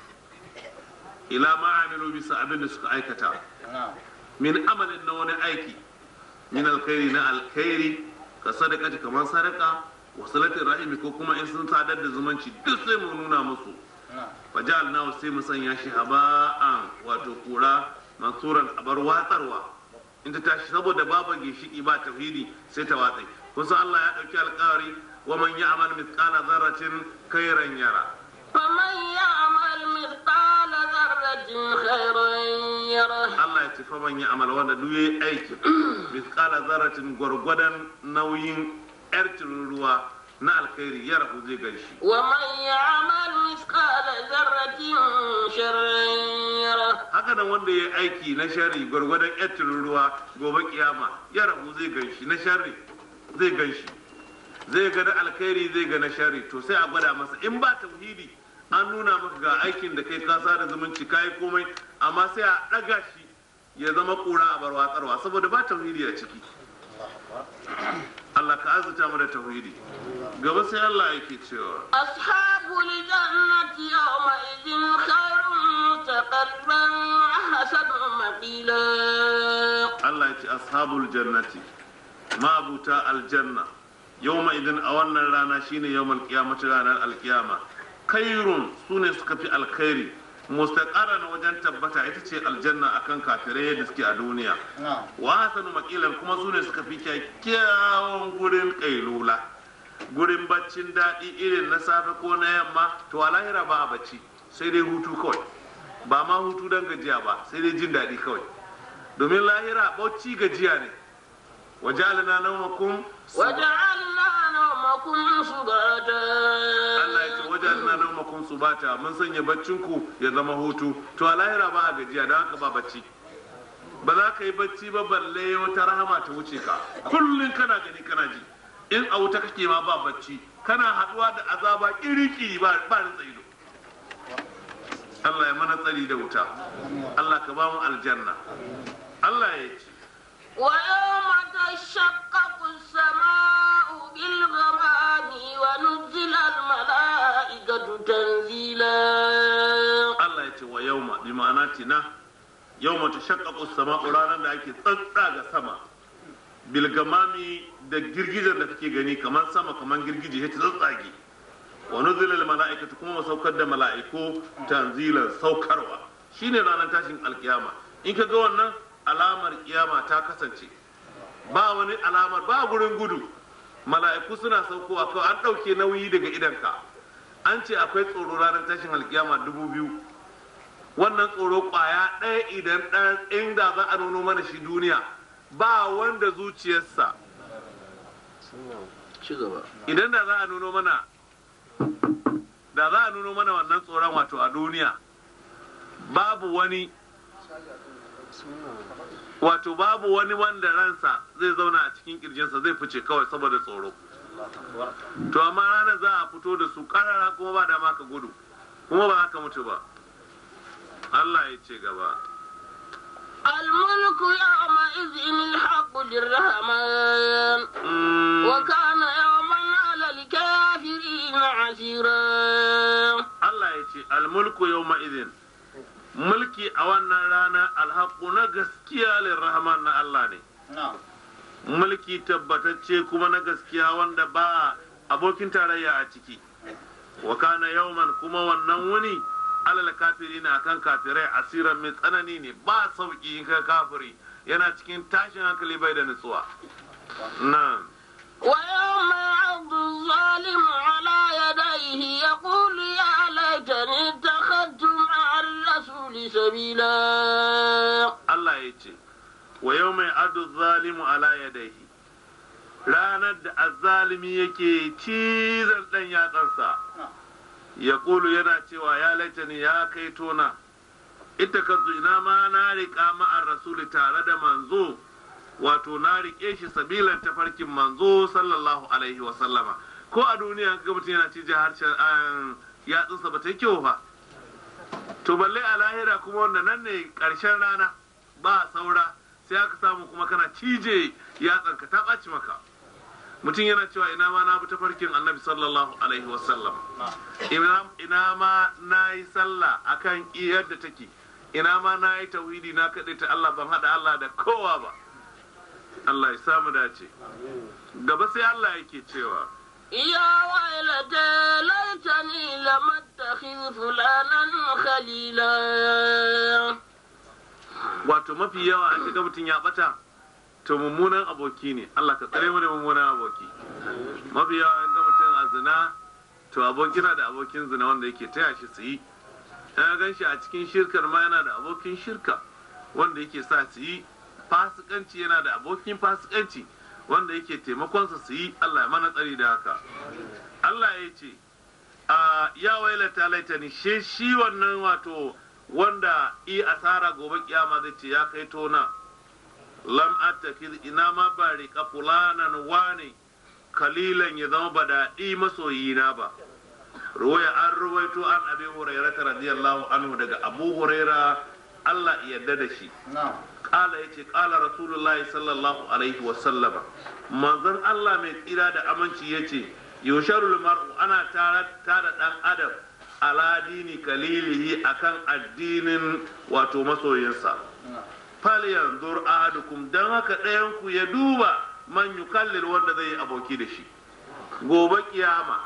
ila ma amilu bisa abin da suka aikata min amalin na wani aiki min alkhairi na alkhairi ka sadaka kamar sadaka wa salatin rahimi ko kuma in sun sadar da zumunci duk sai mu nuna musu fajal na sai mu sanya shi haba'an wato kura mansuran abar watsarwa in ta tashi saboda babu gishiki ba tauhidi sai ta watsai kusa Allah ya dauki alƙawari wa man ya'mal mithqala dharratin khairan yara فمن يعمل مثقال ذرة خيرا يره Allah ya ce fa man ya'mal wanda duk yayi aiki mithqala dharratin gwargwadon nauyin yar ruwa na alkhairi ya rahu zai ganshi ومن يعمل مثقال ذرة شرا يره haka nan wanda ya aiki na shari gwargwadon yattirin ruwa gobe kiyama ya rabu zai ganshi na shari zai ganshi zai ga na alkhairi zai ga na shari to sai a gwada masa in ba tauhidi an nuna maka ga aikin da kai kasa da zumunci kayi komai amma sai a ɗaga shi ya zama ƙura a bar watsarwa saboda ba tauhidi a ciki Allah ka azuta mu da tauhidi gaba sai Allah yake cewa أصحاب الجنة يومئذ خير مستقرا وأحسن مقيلا Allah ya ce ashabul jannati ma'abuta aljanna yawma idan a wannan rana shine yawmal qiyamati ranar alkiyama khairun sune suka fi alkhairi mustaqarran wajen tabbata ita ce aljanna akan kafirai da suke a duniya wa hasanu maqilan kuma sune suka fi kyakkyawan gurin kailula gurin baccin daɗi irin na safe ko na yamma to a lahira ba a bacci sai dai hutu kawai ba ma hutu don gajiya ba sai dai jin daɗi kawai domin lahira bacci gajiya ne waje alina naumakum وجعلنا نومكم سباتا Allah ya ce waje alina naumakum subata mun sanya baccinku ya zama hutu to a lahira ba a gajiya don haka ba bacci ba za ka yi bacci ba balle wata rahama ta wuce ka kullum kana gani kana ji in a wuta kake ma ba bacci kana haɗuwa da azaba kiriki ba ba rinsa ido Allah ya mana tsari da wuta Allah ka ba mu aljanna Allah ya ce ويوم تشقق السماء بالغمام ونزل الملائكة تنزيلا Allah ya ce wa yauma bi ma'ana tina yauma ta shaqqaqu sama'u ranar da ake tsatsa ga sama bilgamami da girgijen da kake gani kamar sama kamar girgije ya ta tsatsage wa nuzila al mala'ikatu kuma mu saukar da mala'iku tanzilan saukarwa shine ranar tashin alkiyama in ka ga wannan alamar kiyama ta kasance ba wani alamar ba gurin gudu mala'iku suna saukowa kawai an ɗauke nauyi daga idanka an ce akwai tsoro ranar tashin alkiyama dubu biyu wannan tsoro kwaya ɗaya idan ɗan inda za a nuno mana shi duniya ba wanda zuciyarsa idan da za a nuno mana da za a nuno mana wannan tsoron wato a duniya babu wani wato babu wani wanda ransa zai zauna a cikin kirjinsa zai fice kawai saboda tsoro to amma ranar za a fito da su karara kuma ba dama ka gudu kuma ba haka mutu ba Allah ya ce gaba الملك يومئذ الحق للرحمن Mm, وكان يوما على الكافرين عسيرا Allah ya ce almulku yau ma'izin mulki a wannan rana alhaku na gaskiya lirrahman na Allah ne mulki tabbatacce kuma na gaskiya wanda ba abokin tarayya a ciki wa kana yauman kuma wannan wuni alal kafiri na kan kafirai asiran mai tsanani ne ba sauki in ka kafiri yana cikin tashin hankali bai da nutsuwa nan ويوم يعض الظالم على يديه يقول يا ليتني اتخذت مع الرسول سبيلا Allah ya ce wa yau mai adu zalimu ala yadaihi ranar da azzalimi yake cizon ɗan yatsansa ya kulu yana cewa ya laitani ya kai tona ita ka ina ma na riƙa ma'ar rasuli tare da manzo wato na riƙe shi sabilan tafarkin manzo sallallahu alaihi wa sallama ko a duniya ga mutum yana cije harshen ah, yatsunsa ba ta yi kyau ba to balle a lahira kuma wanda nan ne ƙarshen rana ba saura sai aka samu kuma kana cije yatsanka ta ɓaci maka mutum yana cewa ina ma na bi tafarkin annabi sallallahu alaihi wasallam ina ina ma na yi sallah akan yadda take ina ma na yi tauhidi na kaɗai ta Allah ban haɗa Allah da kowa ba Allah ya samu dace gaba sai Allah yake cewa يا ويلتى ليتني لم اتخذ فلانا خليلا wato mafi yawa an ga mutum ya bata to mummunan aboki ne Allah ka tsare mu da mummunan aboki mafi yawa an ga mutum a zina to aboki na da abokin zina wanda yake taya shi su yi ya gan shi a cikin shirkar ma yana da abokin shirka wanda yake sa su yi fasikanci yana da abokin fasikanci wanda yake taimakonsa su yi Allah ya mana tsari da haka Allah ya ce a ya wailata laitani she shi wannan wato wanda i asara gobe kiyama zai ce ya kai tona lam attakiz ina ma ba riƙa fulanan wane kalilan ya zama ba daɗi masoyina ba ruwaya an ruwaito an abi huraira radiyallahu anhu daga abu huraira Allah ya yarda da shi kala ya ce kala rasulullahi sallallahu alaihi wasallama manzon Allah mai tsira da aminci ya ce yusharul mar'u ana tara tara dan adam ala dini kalilihi akan addinin wato masoyinsa fal yanzur ahadukum dan haka ɗayan ku ya duba man yukallil wanda zai yi aboki da shi gobe kiyama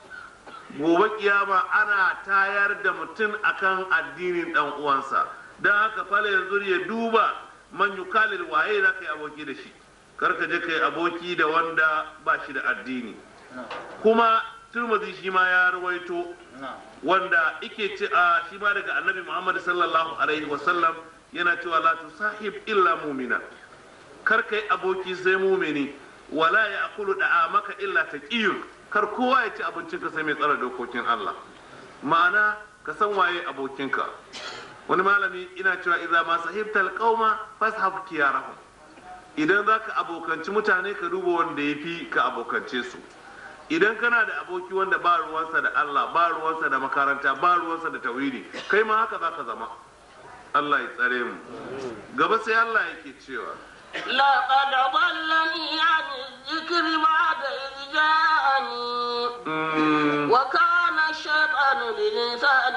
gobe kiyama ana tayar da mutum akan addinin dan uwansa dan haka fal yanzur ya duba man yukallil waye za ka yi aboki da shi kar ka je ka yi aboki da wanda ba shi da addini kuma turmuzi shi ma ya rawaito wanda ike ce a shi ma daga annabi muhammad sallallahu alaihi wasallam yana cewa la tusahib illa mumina kar kai aboki sai mumini wala ya akulu da maka illa taqiyun kar kowa ya ci abincinka sai mai tsara dokokin Allah ma'ana ka san waye abokinka wani malami ina cewa idza ma sahibtal qauma fashab kiyarahum idan zaka abokanci mutane ka duba wanda yafi ka abokance su idan kana da aboki wanda ba ruwansa da Allah ba ruwansa da makaranta ba ruwansa da tauhidi kai ma haka zaka zama Allah ya tsare mu gaba sai Allah yake cewa لقد ضلني عن الذكر بعد إذ جاءني mm, وكان الشيطان للإنسان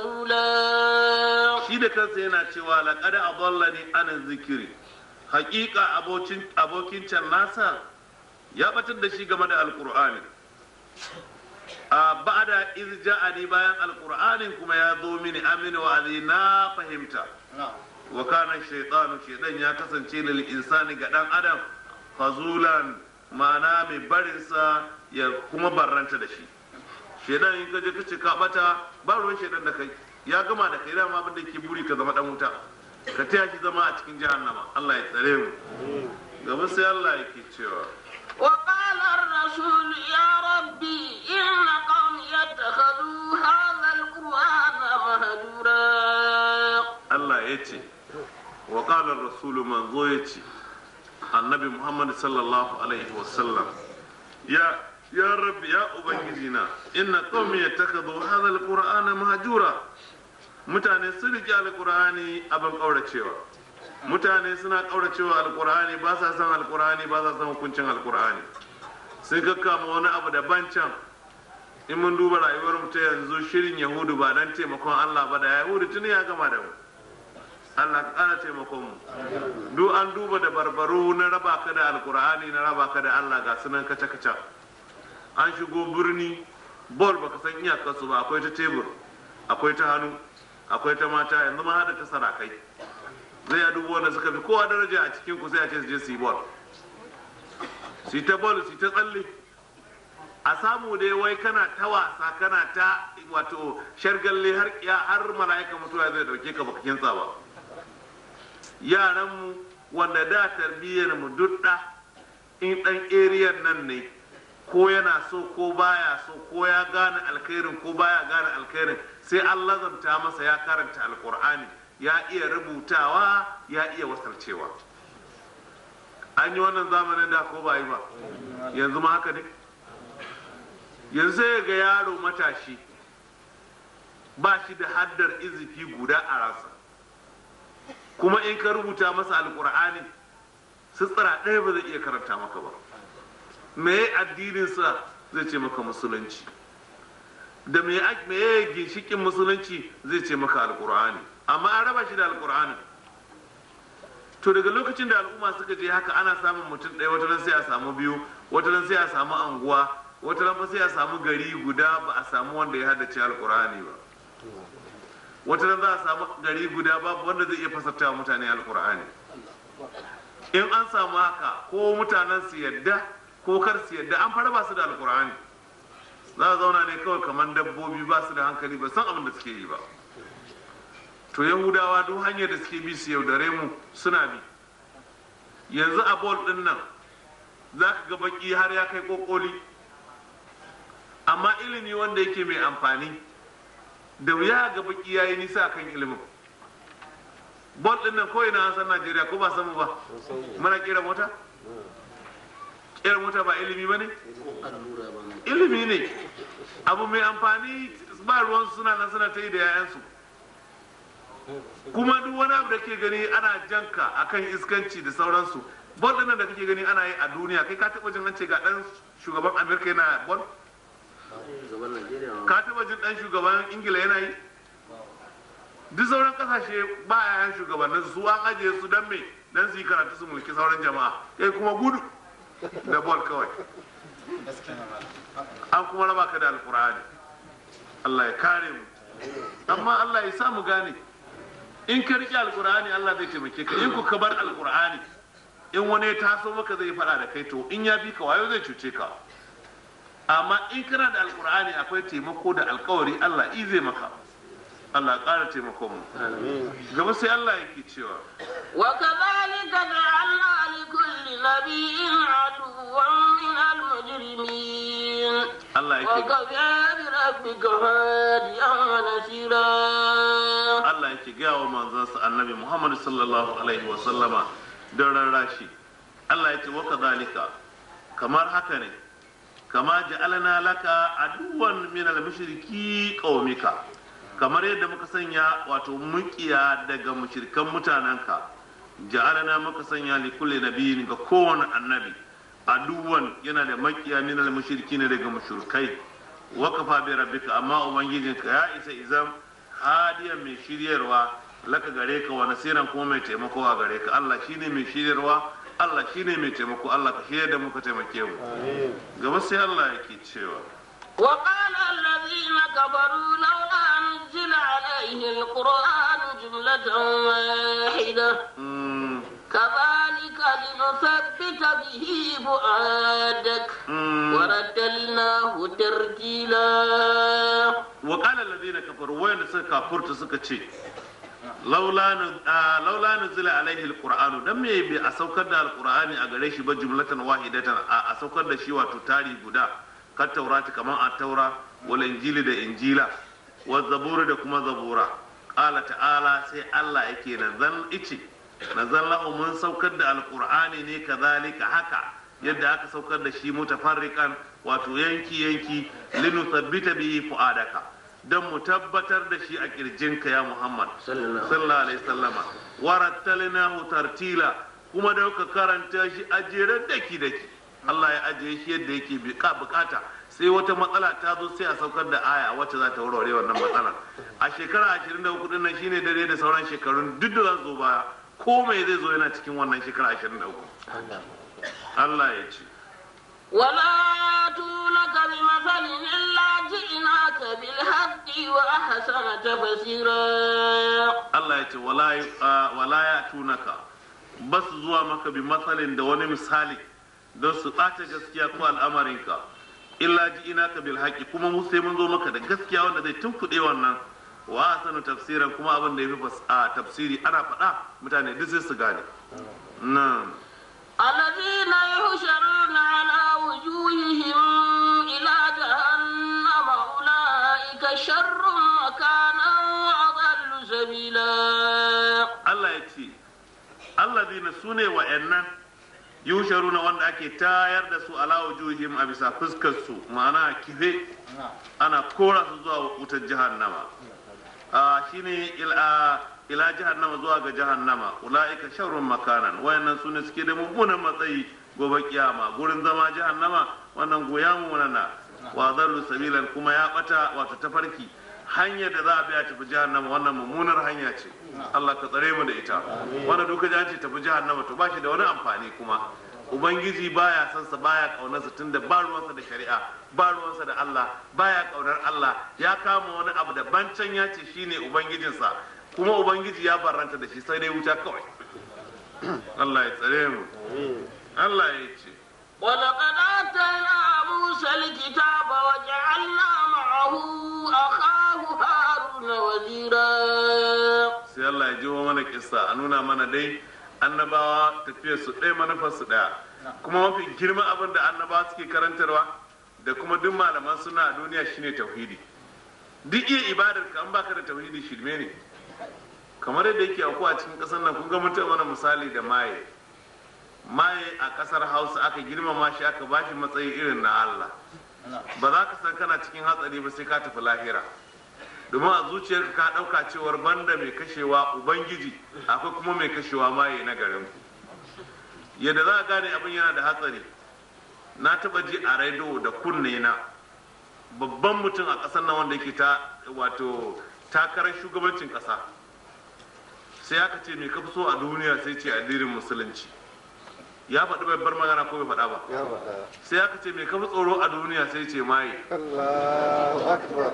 خذولا shi da kansa yana cewa laqad adallani ana zikiri haƙiƙa abokin abokin can nasa ya batar da shi game da alqur'ani a ba'da iz ja'ani bayan alqur'anin kuma ya zo mini amini wa na fahimta wa kana shaytanu shaytan ya kasance lil insani ga dan adam fazulan ma'ana mai barinsa ya kuma barranta da shi shaytan in ka je ka ce ka bata ba ruwan shaytan da kai ya gama da kai dama abin da ke buri ka zama dan wuta ka taya shi zama a cikin jahannama Allah ya tsare mu gaba sai Allah yake cewa وقال الرسول يا ربي إن قومي اتخذوا هذا القرآن مهجورا Allah ya ce wa qala rasulu manzo ya ce annabi Muhammad sallallahu alaihi wasallam ya ya rabbi ya ubangiji na inna qaumi yattakhadhu hadha alqur'ana mahjura mutane sun rike alqur'ani abin kauracewa mutane suna kauracewa alqur'ani ba sa san alqur'ani ba sa san hukuncin alqur'ani sai kakkama wani abu daban can in mun duba rayuwar mu ta yanzu shirin yahudu ba dan taimakon Allah ba da yahudu tuni ya gama da mu Allah ka ƙara taimakon mu duk an duba da barbaru na raba ka da alkur'ani na raba ka da Allah ga sunan kaca kaca an shigo birni bol baka san iyakarsu ba akwai ta tebur akwai ta hannu akwai ta mata yanzu ma hada ta sarakai zai ya dubo wanda suka fi kowa daraja a cikin ku sai a ce su je su yi bol su yi ta bol su yi ta tsalle a samu dai wai kana ta wasa kana ta wato shargalle har ya har mala'ika mutuwa zai dauke ka baka kinsa ba yaran mu wanda da tarbiyyar mu dudda in dan area nan ne ko yana so ko baya so ko ya gane alkhairin ko baya gane alkhairin sai an lazamta masa ya karanta alkur'ani ya iya rubutawa ya iya wasarcewa an yi wannan zamanin da ko ba yi ba yanzu ma haka ne yanzu ya ga yaro matashi ba shi da haddar izifi guda a rasa kuma in ka rubuta masa alkur'ani sutsira ɗaya ba zai iya karanta maka ba me addininsa zai ce maka musulunci da me ya ginshikin musulunci zai ce maka alkur'ani amma an raba shi da alkur'anin to daga lokacin da al'umma suka je haka ana samun mutum ɗaya wata ran sai a samu biyu wata ran sai a samu anguwa wata ran sai a samu gari guda ba a samu wanda ya haddace alkur'ani ba wata ran za a samu gari guda babu wanda zai iya fasarta mutane alkur'ani in an samu haka ko mutanen su yadda ko kar su yadda an fara ba su da alkur'ani za a zauna ne kawai kamar dabbobi ba su da hankali ba san abin da suke yi ba to yahudawa duk hanyar da suke bi su yaudare mu suna bi yanzu a bol din nan za ka ga baki har ya kai kokoli amma ilimi wanda yake mai amfani da wuya ga baki ya yi nisa kan ilimin bol din nan kawai na san najeriya ko ba samu ba mana kera mota kera mota ba ilimi ba ne ilimi ne abu mai amfani ba ruwan suna nan suna ta yi da 'ya'yansu kuma duk wani abu da ke gani ana janka akan iskanci da sauransu bol din nan da kake gani ana yi a duniya kai ka taba jin an ce ga dan shugaban amerika yana bol ka taba jin dan shugaban ingila yana yi duk sauran kasashe ba yayan shugabannin su an ajiye su dan me dan su yi karatu su mulki sauran jama'a kai kuma gudu da bol kawai an kuma raba ka da alkur'ani Allah ya kare mu amma Allah ya sa mu gane in ka riƙe alkur'ani Allah zai taimake ka in ku ka bar alkur'ani in wani ya taso maka zai faɗa da kai to in ya bi ka wayo zai cuce ka amma in kana da alkur'ani akwai taimako da alkawari Allah i zai maka Allah ƙara taimakon mu gaba sai Allah yake cewa وكذلك جعلنا لكل نبي عدوا من المجرمين Allah yake وكفى بربك هاديا ونصيرا Allah yake gaya wa manzansa annabi Muhammad sallallahu alaihi wa sallama don rarrashi Allah ya ce wa kadhalika kamar haka ne kama ja'alna laka aduwan min al-mushriki qaumika kamar yadda muka sanya wato mukiya daga mushrikan mutanenka ja'alna muka sanya li kulli nabiyyin ga kowane annabi aduwan yana da makiya min al-mushrikin daga mushrikai wa kafa bi rabbika amma ubangijinka ya isa izam hadiyan mai shiryarwa laka gare ka wa nasiran kuma mai taimako a gare ka Allah shine mai shiryarwa Allah shine mai taimako Allah ka shirya da muka taimake mu gaba sai Allah yake cewa وقال الذين كفروا لولا نزل عليه القرآن جملة واحدة mm, كذلك لنثبت به فؤادك mm. ورتلناه ترتيلا wa qala alladhina kafaru wayanda suka kafurta suka ce laula nu- ah, laula nuzila alaihi alqur'anu dan me bi a saukar da alqur'ani a gare shi ba jumlatan wahidatan a a saukar da shi wato tari guda kan taurati kaman a taura wal injili da injila wa zabura da kuma zabura qala ta'ala sai Allah yake nazan ice nazan lahu mun saukar da alqur'ani ne kazalika haka yadda aka saukar da shi mutafarriqan wato yanki yanki linuthabbita bihi fu'adaka dan mu tabbatar da shi a kirjinka ya Muhammad sallallahu sallallahu alaihi sallama warattalnahu tartila kuma da ka karanta shi a jeren daki daki Allah ya ajiye shi yadda yake bukata sai wata matsala ta zo sai a saukar da aya wacce za ta warware wannan matsala a shekara 23 din nan shine dare da sauran shekarun duk da zan zo baya ko mai zai zo yana cikin wannan shekara 23 Allah ya ce ولا تونك بمثل إلا جئناك بالحق وأحسن تفسيرا Allah ya ce wala ah, wala ya tunaka ba su zuwa maka bi matsalin da wani misali don su ɓata gaskiya ko al'amarinka illa ji ina ka bil haƙi kuma mu sai mun zo maka da gaskiya wanda zai tunkuɗe wannan wa sanu tafsiran kuma abin da ya fi tafsiri ana faɗa mutane duk sai su gane nan الذين يحشرون على وجوههم إلى جهنم أولئك شر مكانا وأضل سبيلا Allah ya ce allazina sune wa'annan yusharuna wanda ake tayar da su ala wujuhim a bisa fuskar su ma'ana kife ana kora su zuwa wutar jahannama a shine ila ila jahannama zuwa ga jahannama ulaika sharrun makanan wayannan sune suke da mummunan matsayi gobe kiyama gurin zama jahannama wannan goya mu na wa dallu sabilan kuma ya bata wato tafarki hanyar da za a biya tafi jahannama wannan mummunar hanya ce Allah ka tsare mu da ita wanda duka ji an ce tafi jahannama to ba shi da wani amfani kuma ubangiji baya son sa baya kaunarsa tunda ba ruwansa da shari'a ba ruwansa da Allah baya kaunar Allah ya kama wani abu da bancan ya ce shine ubangijinsa kuma ubangiji ya barranta da shi sai dai wuta kawai Allah ya tsare mu Allah ya ce ولقد آتينا موسى الكتاب وجعلنا معه أخاه هارون وزيرا sai Allah ya jiwo mana kissa a nuna mana dai annabawa tafiyar su ɗaya manufar su ɗaya kuma mafi girma abin da annabawa suke karantarwa da kuma duk malaman suna a duniya shine tauhidi duk iya ibadar ka an baka da tauhidi shirme ne kamar yadda yake auku a cikin ƙasar nan kun ga mutum mana misali da maye maye a ƙasar hausa aka girmama shi aka bashi matsayi irin na Allah ba za ka san kana cikin hatsari ba sai ka tafi lahira domin a zuciyarka ka ɗauka cewar banda mai kashewa ubangiji akwai kuma mai kashewa maye na garin ku yadda za a gane abin yana da hatsari na taɓa ji a rediyo da kunne na babban mutum a ƙasar nan wanda yake ta wato takarar shugabancin ƙasa sai aka ce mai kafi so a duniya sai ce addinin musulunci ya faɗi babbar magana ko bai faɗa ba ya faɗa sai aka ce mai kafi tsoro a duniya sai ce maye Allahu akbar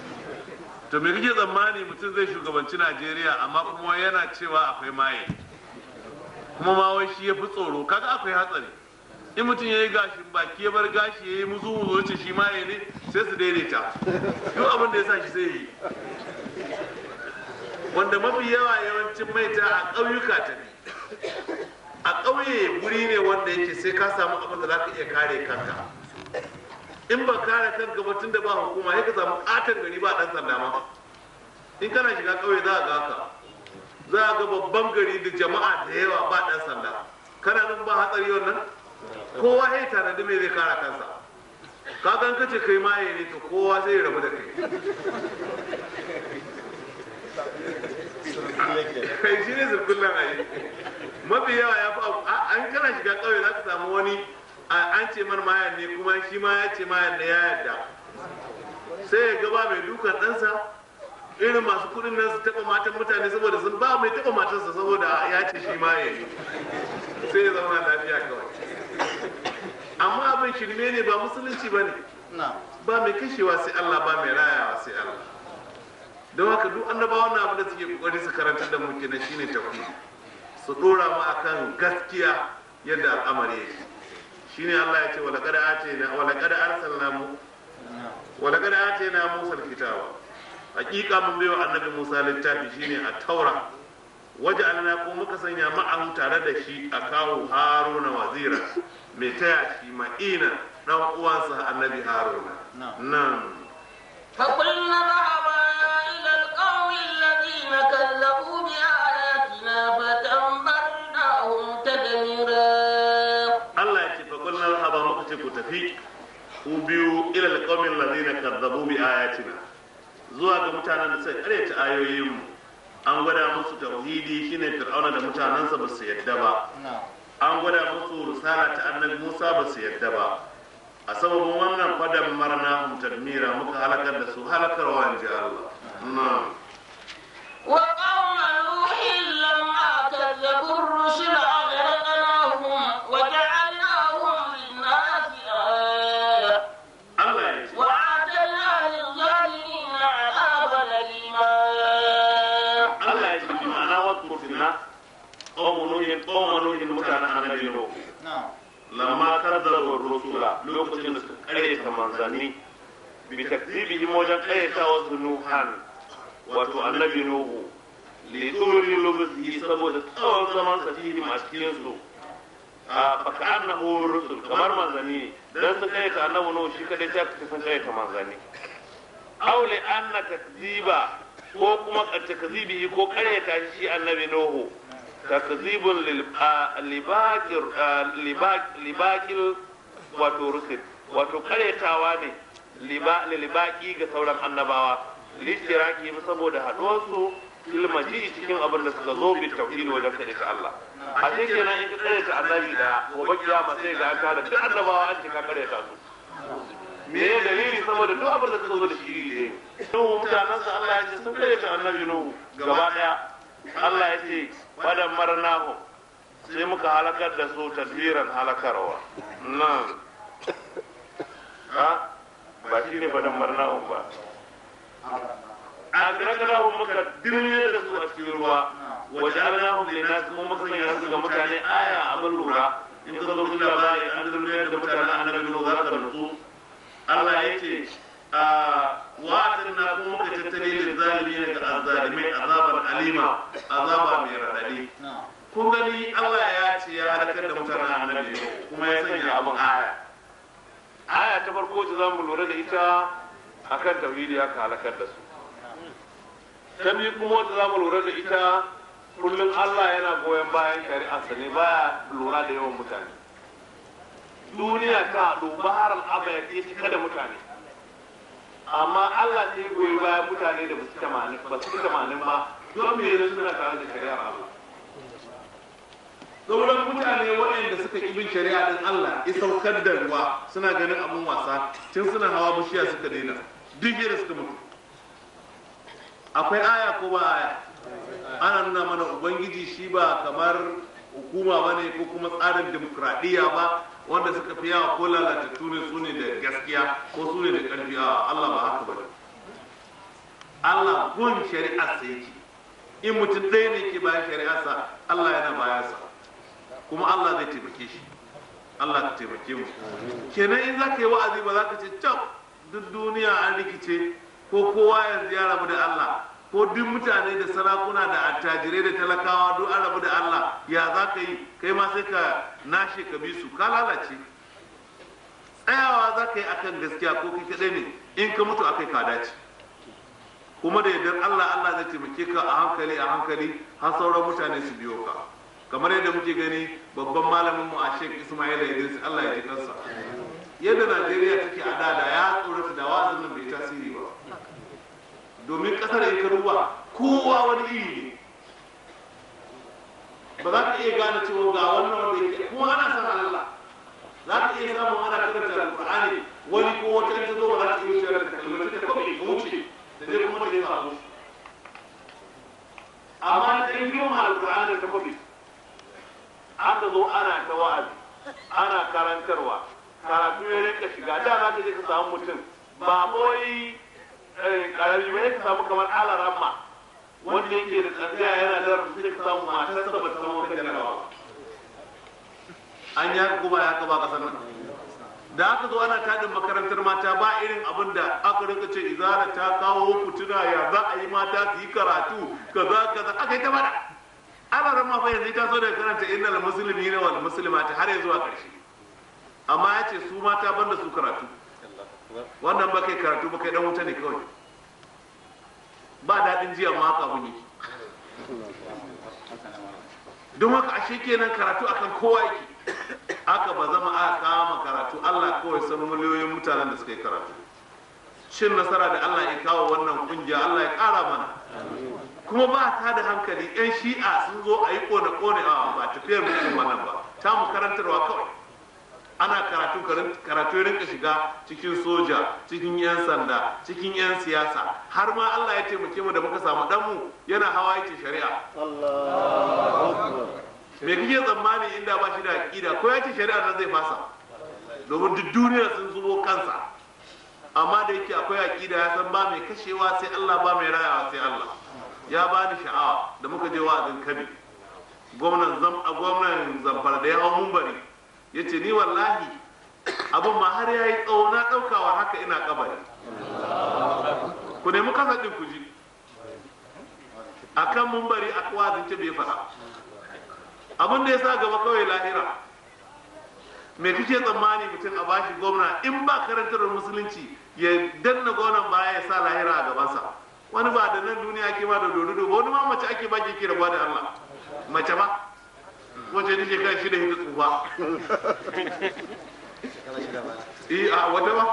to me kake tsammani mutum zai shugabanci najeriya amma kuma yana cewa akwai maye kuma ma wai shi ya fi tsoro kaga akwai hatsari in mutum ya yi gashin baki ya bar gashi ya yi muzu muzu ce shi maye ne sai su daidaita duk abin da ya sa shi sai yi wanda mafi yawa yawancin maita a ƙauyuka ta ne a ƙauye guri ne wanda yake sai ka samu abin da za ka iya kare kanka in ba kare kanka ba tun da ba hukuma sai ka samu katon gari ba dan sanda ma in kana shiga kauye za a ga haka za a ga babban gari da jama'a da yawa ba dan sanda kana nan ba hatsari wannan kowa ya tanadi me zai kare kansa ka gan kace kai maye ne to kowa sai ya rabu da kai kai shi ne zurkullan ayi mafi yawa ya fi abu- a- an kana shiga kauye za ka samu wani a- an ce man mayan ne kuma shi ma ya ce mayan ne ya yarda sai ya gaba mai dukan ɗansa irin masu kuɗin nan su taɓa matan mutane saboda sun ba mai taɓa matarsa saboda ya ce shi maye ne sai ya zauna lafiya kawai amma abin shirme ne ba musulunci ba ne ba mai kashewa sai Allah ba mai rayawa sai Allah don haka duk annabawan na abin da suke kokari su karanta da mu kenan shine tauhidi su dora mu akan gaskiya yadda al'amari yake shine Allah ya ce wa laqad atayna wa laqad arsalna mu wa laqad atayna Musa al-kitaba hakika mun bayo annabi Musa littafi shine a taura waja'alna ko muka sanya ma'ahu tare da shi a kawo Haruna wazira mai taya shi ma'ina dan uwansa annabi Haruna nan فقلنا اذهبا إلى القوم الذين كذبوا بآياتنا فدمرناهم تدميرا Allah ya ce fa kullum haba muka ce ku tafi ku biyu ila alqawmin ladina kadzabu bi ayatina zuwa ga mutanen da suka karyata ayoyin mu an gwada musu tauhidi shine fir'auna da mutanensa ba su yadda ba an gwada musu risala ta annabi Musa ba su yadda ba a sababin wannan fadan marna tadmira muka halakar da su halakarwa in ji Allah na'am وقوم نوح لما كذبوا الرسل أغرقناهم وجعلناهم للناس آية Allah ya ce وأعتدنا للظالمين عذابا أليما Allah ya ce ma'ana wasu finna qawmu nuhin qawmu nuhin mutanen annabi nuhu lamma kadzabu rusula lokacin da suka karyata manzanni bi takdibihim wajen karyata wasu nuhan wato annabi nuhu li tumri lubzi saboda tsawon zaman sa fihim a cikin su a faka annahu rusul kamar manzanni ne dan su karyata annabi nuhu shi kadai ta sun karyata manzanni aw li anna takziba ko kuma takzibihi ko karyata shi annabi nuhu takzibun lil libakir libakil wato rusul wato karyatawa ne libaki ga sauran annabawa listiraki saboda haɗuwarsu ilmaji cikin abin da suka zo bi tauhidi wajen kaɗe ta Allah a sai kenan in ka karyata annabi da gobe kiyama sai ga aka da duk annabawa an ce ka karyata su me ya dalili saboda duk abin da suka zo da shi ne Nuhu mutanensa Allah ya ce sun karyata annabi Nuhu gaba daya Allah ya ce fadan marnahu sai muka halakar da su tadbiran halakarwa nan ha ba shi ne fadan marnahu ba a gargarahu muka dirne da su a cikin ruwa waje alinahum linnas kuma muka sanya su ga mutane aya abin lura in ka zo kun labari an dirne da mutanen annabi Nuhu za ka nutsu Allah ya ce wa'adin na kuma muka tattale da zalimi ga azzalimai azabar alima azaba mai radadi kun gani Allah ya ce ya halakar da mutanen annabi kuma ya sanya abin aya aya ta farko ta zamu lura da ita akan tauhidi aka halakar da su ta biyu kuma wata zamu lura da ita kullum Allah yana goyon bayan shari'arsa ne baya lura da yawan mutane duniya ta haɗu bahar al'aba ya cika da mutane amma Allah ne goyi bayan mutane da basu tamanin ba su tamanin ba don me ne suna tare da shari'ar Allah sauran mutane waɗanda suka ƙi bin shari'a din Allah ya saukar da ruwa suna ganin abun wasa tun suna hawa bishiya suka daina duk yadda suka mutu akwai aya ko ba aya ana nuna mana ubangiji shi ba kamar hukuma ba ne ko kuma tsarin demokradiyya ba wanda suka fi yawa ko lalatattu ne su ne da gaskiya ko su ne da ƙarfi a Allah ba haka ba ne Allah gun shari'arsa yake in mutum ɗaya ne ke bayan shari'arsa Allah yana bayansa kuma Allah zai taimake shi Allah ka taimake mu kenan in za ka yi wa'azi ba za ka ce can duk duniya an rikice ko kowa yanzu ya rabu da Allah ko duk mutane da sarakuna da attajirai da talakawa duk an rabu da Allah ya za ka yi kai ma sai ka nashe ka bi su ka lalace tsayawa za ka yi akan gaskiya ko kai kaɗai ne in ka mutu akai ka dace kuma da yardar Allah Allah zai taimake ka a hankali a hankali har sauran mutane su biyo ka kamar yadda muke gani babban malamin mu a Sheikh Ismail Idris Allah ya ji kansa yadda Najeriya take a da da ya tsorata da wa'azin nan bai tasiri ba domin kasar in ka duba kowa wani iri ne ba za ka iya gane cewa ga wannan wanda yake kuma ana san Allah za ka iya samun ana karanta alƙur'ani wani ko wata ta zo ba za ta iya shirar da kalmar ta kawai ka wuce da zai kuma da ya samu amma da in girma alƙur'ani da ta kwafi aka zo ana ta wa'azi ana karantarwa karatu ya rinka shiga da za ka je ka samu mutum ba boyi karami ba ka samu kamar alaramma wanda yake da tsantsiya yana da rasu sai ka samu matarsa ba ta samu kan jarabawa an ya kuma ya ba kasar nan da aka zo ana tadin makarantar mata ba irin abin da aka rinka ce izara ta kawo fituna ya za a yi mata su yi karatu kaza kaza aka yi ta bada ana ran fa yanzu ta so da karanta innal muslimina wal muslimati har ya zuwa karshe amma ya ce su mata banda su karatu wannan ba kai karatu ba kai dan wuta ne kawai ba daɗin jiya ma haka abun yake don haka ashe kenan karatu akan kowa yake aka ba zama aka kama karatu Allah kawai san miliyoyin mutanen da suka yi karatu cin nasara da Allah ya kawo wannan kungiya Allah ya kara mana kuma ba ta da hankali yan shi'a sun zo a yi kone kone a ba tafiyar mutum wannan ba ta mu karantarwa kawai ana karatu karatu ya rinka shiga cikin soja cikin yan sanda cikin yan siyasa har ma Allah ya taimake mu da muka samu danmu yana hawa yake shari'a me kike tsammani inda ba shi da aqida ko ya ce shari'a nan zai fasa domin duk duniya sun zubo kansa amma da yake akwai aqida ya san ba mai kashewa sai Allah ba mai rayawa sai Allah ya bani sha'awa da muka je wa'azin kabi gwamnan zam a gwamnan zamfara da ya hau mumbari ya ce ni wallahi abin ma har ya yi tsawo na ɗaukawa haka ina kabari ku nemi kasa ɗin ku ji a kan mumbari a wa'azin ce bai faɗa abin da ya sa gaba kawai lahira me kake tsammani mutum a bashi gwamna in ba karantar musulunci ya danna gwamnan baya ya sa lahira a gabansa wani ba da nan duniya ake ba da dodo ba wani ma mace ake ba ke kira ba da Allah mace ba wace ne shekara shida hita tsufa eh a wata ba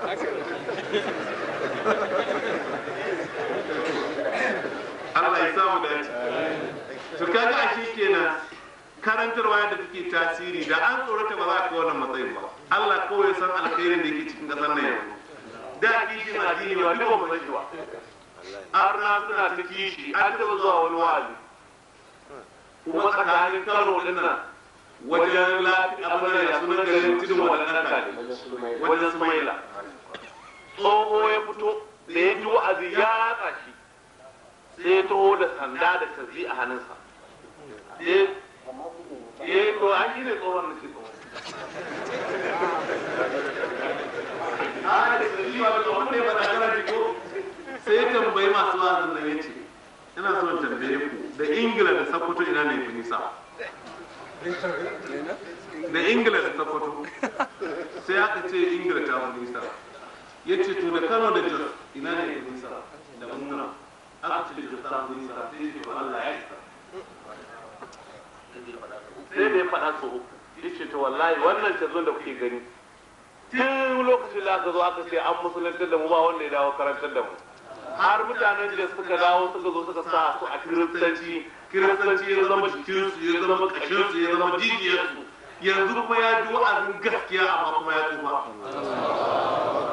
Allah ya samu dace to kaga ashe kenan karantarwa yadda take tasiri da an tsorata ba za a kai wannan matsayin ba Allah kawai ya san alkhairin da yake cikin kasar nan yanzu da kishin addini ba duk ba mu san shi ba arna suna ta kishi an taɓa zuwa wani wa'azi kuma tsakanin karo din nan wajen lafi abin da ya sunan garin tudun wadannan kare wajen sumaila tsoho ya fito da ya ji wa'azi ya ratsa shi sai ya taho da sanda da tazi a hannunsa ya yi to an shi ne tsohon na ce tsohon a da tazi ba da tsohon ne ba da kana ko sai ya tambayi masu wa'azin nan ya ce ina son tambaye ku da ingila da sokoto ina ne fi nisa da ingila da sokoto sai aka ce ingila ta fi nisa ya ce to da kano da jos ina ne fi nisa da muna aka ce jos ta fi nisa sai ya ce ba allah ya isa sai da ya faɗa so ya ce to wallahi wannan cazon da kuke gani tun lokacin da aka zo aka ce an musulantar da mu ba wanda ya dawo karantar da mu har mutanen da suka dawo suka zo suka sa su a kiristanci kiristanci ya zama jikinsu ya zama kashinsu ya zama jijiyarsu yanzu kuma ya ji wa'azin gaskiya amma kuma ya tsufa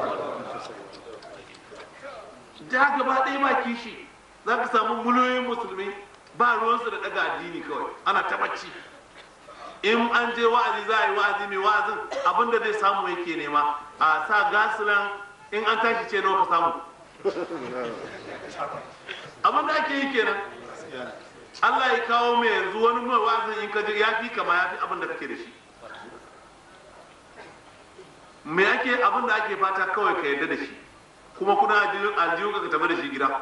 ja gaba ɗaya ba kishi za ka samu miliyoyin musulmi ba ruwansu da ɗaga addini kawai ana ta bacci in an je wa'azi za a yi wa'azi mai wa'azin abinda zai samu yake nema a sa gasilan in an tashi ce nawa ka samu abin da ake yi kenan Allah ya kawo mai yanzu wani mai wazin in ka je ya fi kama ya fi abin da kake da shi me ake abin da ake fata kawai ka yarda da shi kuma kuna aljihu ka tafi da shi gida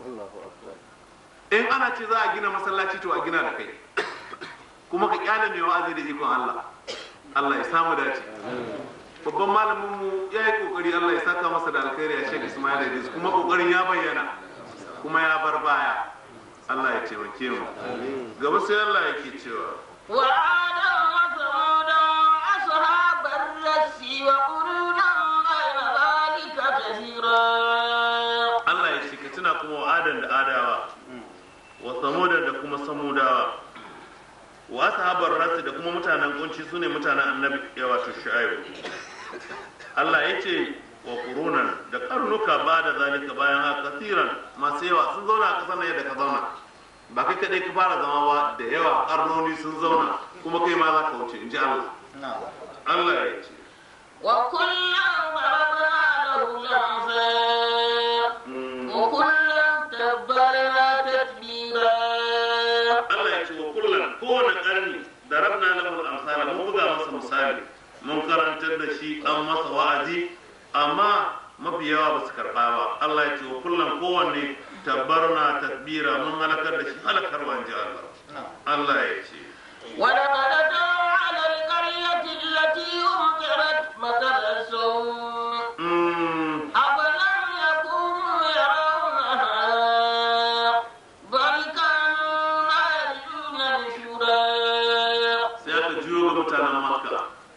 in ana ce za a gina masallaci to a gina da kai kuma ka kyale mai wa'azi da ikon Allah Allah ya samu dace babban malamin mu ya yi kokari Allah ya saka masa da alkhairi a Sheikh Ismail Idris kuma kokarin ya bayyana kuma ya bar baya Allah ya taimake mu gaba sai Allah yake cewa وعادا وثمودا أصحاب الرس وقرونا بين ذلك كثيرا Allah ya ce ka tuna kuma wa adan da adawa wa samudan da kuma samudawa wa ashabar rasu da kuma mutanen kunci sune mutanen annabi ya wato shu'aibu Allah ya ce wa qurunan da karnuka ba da zalika bayan haka kasiran masu yawa sun zauna a kasar nan yadda ka zauna ba kai kadai ka fara zama ba da yawa karnoni sun zauna kuma kai ma za ka wuce in ji Allah Allah ya ce وكلا ضربنا له الأمثال وكلا تبرنا تتبيرا Allah ya ce wa kullum kowane karni da rabna lahu al-amsal mun buga masa misali mun karantar da shi an masa wa'azi amma mafi yawa ba su karɓa ba Allah ya ce wa kullum kowanne tabbarna tadbira mun halakar da shi halakarwa in ji Allah Allah ya ce ولقد أتى على القرية التي أمطرت مطر السوء mm, أفلم يكونوا يرونها بل كانوا لا يرجون نشورا sai aka juyo ga mutanen makka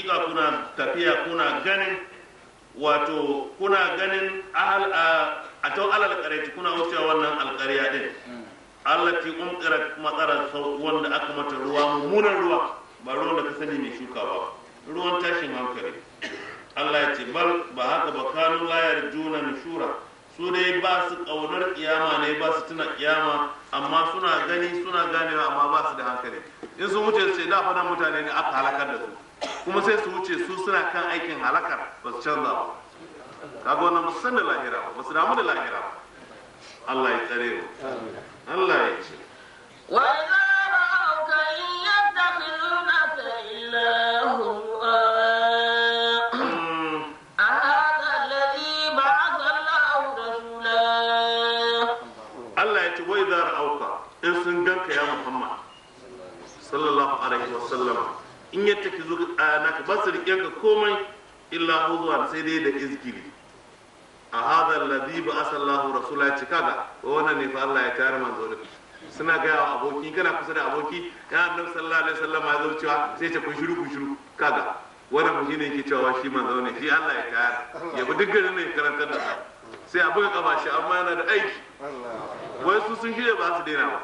hakika kuna tafiya kuna ganin wato kuna ganin ahal a ta alal qarati kuna wucewa wannan alqarya din allati umqirat matsara wanda aka mata ruwa mummunan ruwa ba ruwan da ka sani mai shuka ba ruwan tashin hankali Allah ya ce bal ba haka ba kanu la yarjuna nushura su dai ba su kaunar kiyama ne ba su tuna kiyama amma suna gani suna ganewa amma ba su da hankali in sun wuce su ce da fadan mutane ne aka halakar da su kuma sai su wuce su suna kan aikin halakar ba su canza ba kaga wannan ba su san da lahira ba ba su damu da lahira ba Allah ya tsare mu Allah ya ce وإذا رأوك إن يتخذونك إلا هزوا mm, أهذا الذي بعث الله رسولا Allah ya ce wai za ra'auka in sun ganka ya Muhammad sallallahu alaihi wa sallam in ya take zuwa naka ba su riƙe ka komai illa huzuwa sai dai da izgili a hada alladhi ba asallahu rasula ya ce kaga wa wannan ne fa Allah ya tayar manzo da suna gaya wa aboki kana kusa da aboki ya annabi sallallahu alaihi wasallam ya zo cewa sai ce ku shiru ku shiru kaga wannan mu shine yake cewa shi manzo ne shi Allah ya tayar ya bi duk garin ne ya karantar da su sai a buga kaba shi amma yana da aiki wai su sun shirya ba su daina ba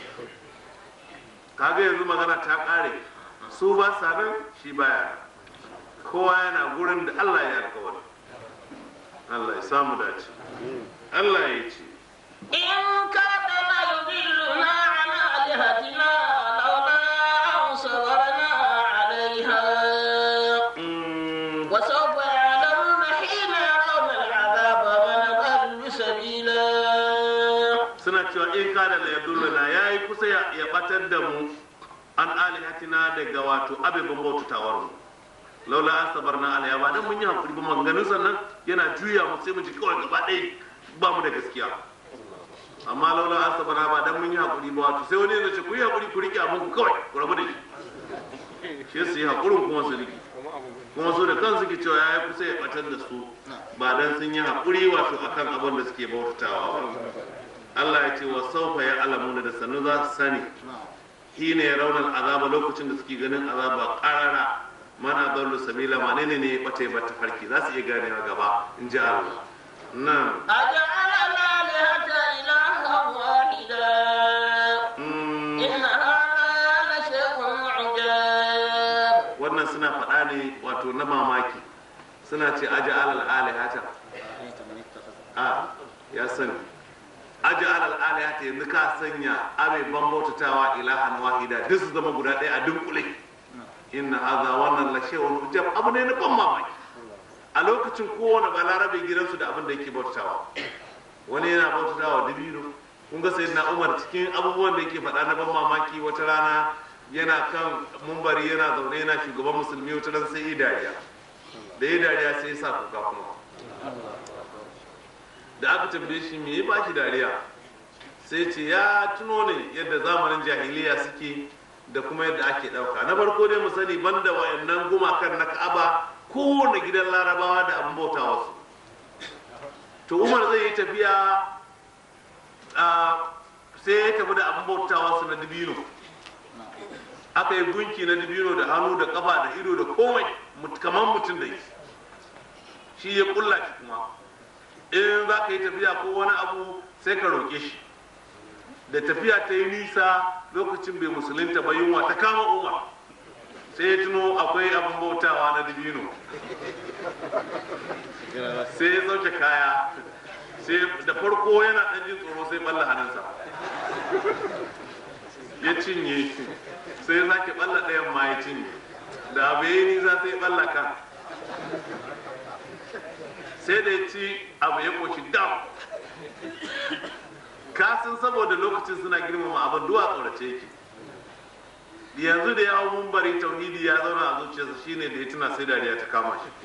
kaga yanzu magana ta kare su ba sa nan shi baya nan. kowa yana gurin da Allah ya alkawari Allah ya samu dace Allah ya ce إن كاد ليضلنا عن آلهتنا لولا أن صبرنا عليها mm, وسوف يعلمون حين يرون العذاب من أضل سبيلا suna cewa in kada la yadullana yayi kusa ya ya batar da mu an alihatina daga wato abeban bautatawar mu laula an sabarna alaiha ba dan mun yi hakuri ba maganganun sannan yana juya mu sai mu ji kawai gaba ɗaya ba mu da gaskiya amma laula an sabarna ba dan mun yi hakuri ba wato sai wani ya ce ku yi hakuri ku rike abin ku kawai ku rabu da shi shi su yi hakurin kuma su rike kuma su da kansu ke cewa ya yi kusa ya batar da su ba dan sun yi hakuri wato akan abin da suke bautatawa ba Allah ya ce wa saufa ya alamuna da sannu za su sani hina ya raunar azaba lokacin da suke ganin azaba karara mana dallu sabila ma ne ne ya bata ya bata farki za su iya gane a gaba in ji Allah nan أجعل الآلهة إلها واحدا mm, إن هذا لشيء عجاب wannan suna faɗa ne wato na mamaki suna ce aja alal alihata a ya sani aja alal alihata yanzu ka sanya abai ban bautatawa ilahan wahida duk su zama guda ɗaya a dunkule inna hadha wannan la shay'un ujab abu ne na ban mamaki a lokacin kowane balarabe gidansu da abin da yake bautawa wani yana bautawa dabino kun ga sayyidina umar cikin abubuwan da yake faɗa na ban mamaki wata rana yana kan mumbari yana zaune yana shugaban musulmi wata ran sai yi dariya da yi dariya sai ya sa kuka kuma da aka tambaye shi me ya ba shi dariya sai ce ya tuno ne yadda zamanin jahiliya suke da kuma yadda ake ɗauka na farko dai mu sani banda wayannan gumakan na ka'aba kowane gidan larabawa da abin bauta wasu to umar zai yi tafiya ah, sai ya tafi da abin bauta wasu na dibino aka yi gunki na dibino da hannu da kafa da ido da komai mut- kamar mutum da yi shi ya kulla shi kuma in za ka yi tafiya ko wani abu sai ka roƙe shi da tafiya ta yi nisa lokacin bai musulunta ba yunwa ta kama umar sai ya tuno akwai abin bautawa na dibino sai ya sauke kaya sai da farko yana ɗan jin tsoro sai balla hannunsa ya cinye sai ya sake balla ɗayan ma ya cinye da abu ya yi nisa sai ya balla kan sai da ya ci abu ya koshi dam kasan saboda lokacin suna girmama abin duwa tsorace yake yanzu da yawon mumbari tauhidi ya zauna a zuciyarsa shine da ya tuna sai dariya ta kama shi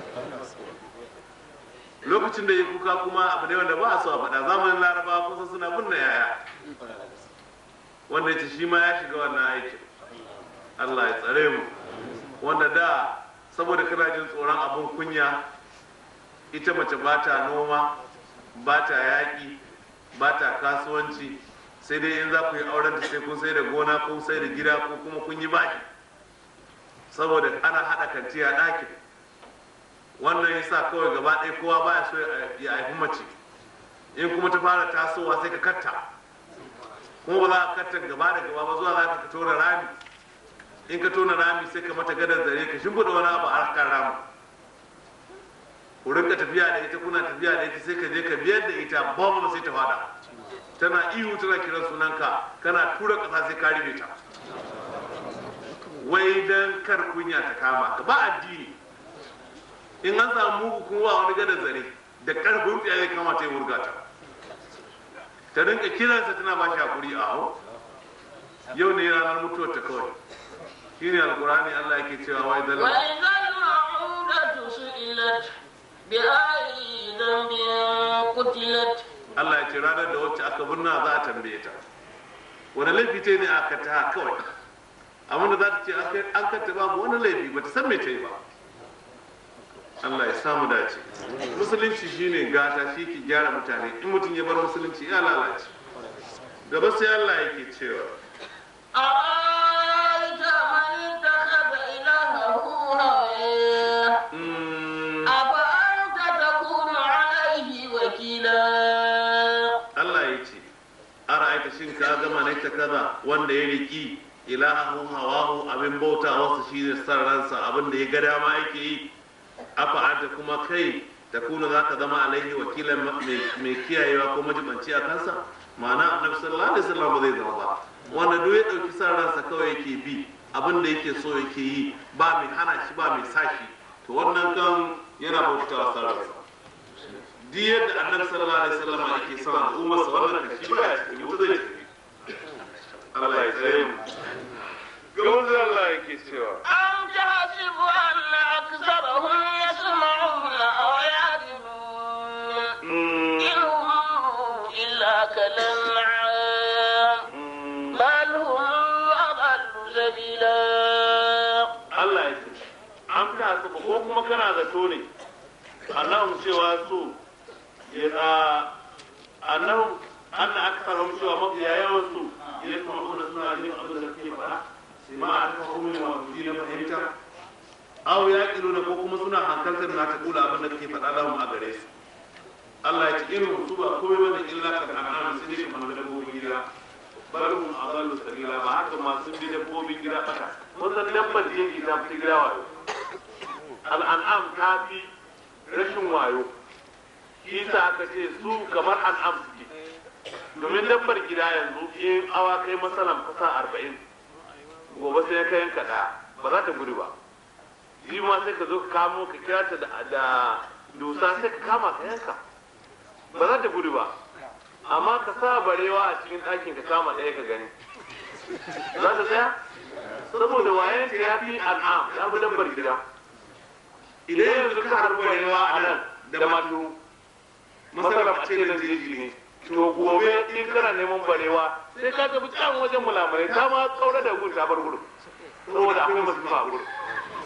lokacin da ya kuka kuma abu ne wanda ba a so a faɗa zamanin larabawa kusa suna binne yaya wanda ya ce shi ma ya shiga wannan aikin allah ya tsare mu wanda da saboda kana jin tsoron abin kunya ita mace ba ta noma ba ta yaƙi ba ta kasuwanci sai dai in za ku yi auren ta sai kun sai da gona ko sai da gida ko kuma kun yi baki saboda ana haɗa kanti a ɗakin wannan yasa kawai gaba ɗaya kowa baya so ya haifi mace in kuma ta fara tasowa sai ka katta kuma ba za ka katta gaba da gaba ba zuwa za ka tona rami in ka tona rami sai ka mata gadar zare ka shimfiɗa wani abu a kan ramin ku rinka tafiya da ita kuna tafiya da ita sai ka je ka biyar da ita ba sai ta fada tana ihu tana kiran sunanka kana tura ƙasa sai ka ribe ta wai dan kar kunya ta kama ka ba addini in an samu mugu kuma ba wani gadar zare da karfin tsiya ya kama ta yi wurga ta ta rinka kiransa tana ba shi hakuri a hau yau ne ranar mutuwar ta kawai shi ne alkurani allah yake cewa wai zalama وإذا الموءودة سئلت بأي ذنب قتلت Allah ya ce ranar da wacce aka birna za a tambaye ta wani laifi ce ne aka ta kawai amma da za ta ce an kanta babu wani laifi ba ta san me ta yi ba Allah ya samu dace musulunci shine gata shi ke gyara mutane in mutum ya bar musulunci ya lalace gaba sai Allah yake cewa أرأيت من اتخذ إلهه هواه mm, أفأنت تكون عليه وكيلا Allah ya ce ara'aita shin ka gama ne ta kaza wanda ya riki ilahahu hawahu abin bauta wasu shi ne san ransa abin da ya ga dama yake yi afa anta kuma kai ta kuna za ka zama alaihi wakilan mai- mai kiyayewa ko majibanci a kansa ma'ana annabi sallallahu alaihi wasallam ba zai zama ba wanda duk ya dauki san ransa kawai yake bi abin da yake so yake yi ba mai hana shi ba mai sashi to wannan kan yana bautawa san ransa duk yadda annabi sallallahu alaihi wasallam yake son al'ummar sa wannan kashi ba ya cikin wuta zai tafi Allah ya tsare mu Gawar Allah yake cewa أم تحسب أن أكثرهم يسمعون أو يعقلون إن هم إلا كالأنعام بل هم أضل سبيلا Allah ya ce an ta su ko kuma kana zato ne annahum cewa su ya annahum anna aktharum cewa mafiya yawan su ya kuma kuna suna jin abin da kake faɗa sai ma a tafa kuma wa ji na fahimta aw ya na ko kuma suna hankaltar na ta kula abin da kake faɗa lahum a gare su Allah ya ce irin su ba komai bane illa kan an'am sai dai kamar dabbobin gida balhum adallu sabila ba haka ma sun bi dabbobin gida bata wannan dabbar jeji ta fi gida wayo al'an'am ta fi rashin wayo shi sa aka ce su kamar an'am suke domin dabbar gida yanzu in awa kai masalan kusa arba'in gobe sai ka yanka ɗaya ba za ta gudu ba shi ma sai ka zo ka kamo ka kira ta da- da dusa sai ka kama ka yanka ba za ta gudu ba amma ka sa barewa a cikin ɗakin ka kama ɗaya ka gani za ta tsaya saboda wayan ta ya fi al'am ya fi dabbar gida idan yanzu ka har barewa a nan da matu masarar a ce nan jeji ne to gobe in kana neman barewa sai ka tafi can wajen mulamurai ta ma kaura da gudu ta bar gudu saboda akwai masifa a gudu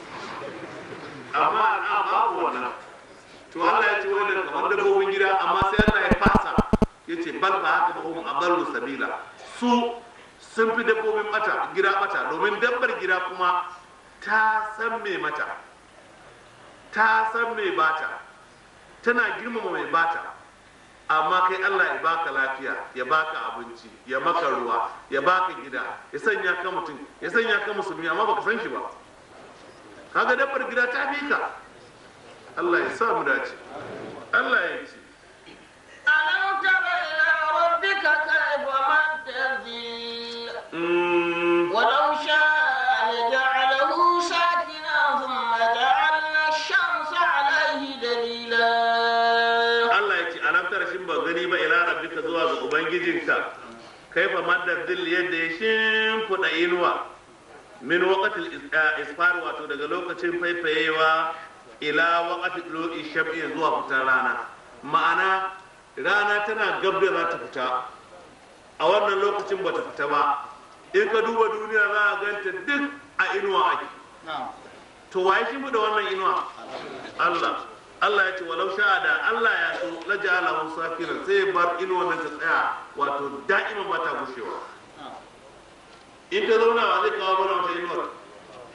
amma al'am babu wannan to Allah ya ce wannan kamar dabbobin gida amma sai Allah ya fasa yace bal ba haka ba hum adallu sabila su sun fi dabbobin bata gida bata domin dabbar gida kuma ta san me mata ta san me bata tana girmama mai bata amma kai Allah ya baka lafiya ya baka abinci ya maka ruwa ya baka gida ya sanya ka mutum ya sanya ka musulmi amma baka san shi ba kaga dabbar gida ta fi ka Allah ya sa mu dace Allah ya ce ألم تر إلى ربك كيف مد الظل mm, ولو شاء لجعله ساكنا ثم جعلنا الشمس عليه دليلا Allah ya ce alam tara shin ba gani ba ila rabbika zuwa ga ubangijinka kaifa madda dhill yadda ya shimfiɗa inuwa min waqatil is- ah, isfar wato daga lokacin faifayewa ila waqati dulu'i sham'i zuwa fitar rana ma'ana rana tana gab da za ta fita a wannan lokacin ba ta fita ba in ka duba duniya za a ganta duk a inuwa ake to waye shi mu da wannan inuwa Allah Allah ya ce walau sha'a da Allah ya so la ja'ala hu safiran sai ya bar inuwa nan ta tsaya wato da'ima ba ta gushewa in ta zauna ba zai kawo mana wata inuwa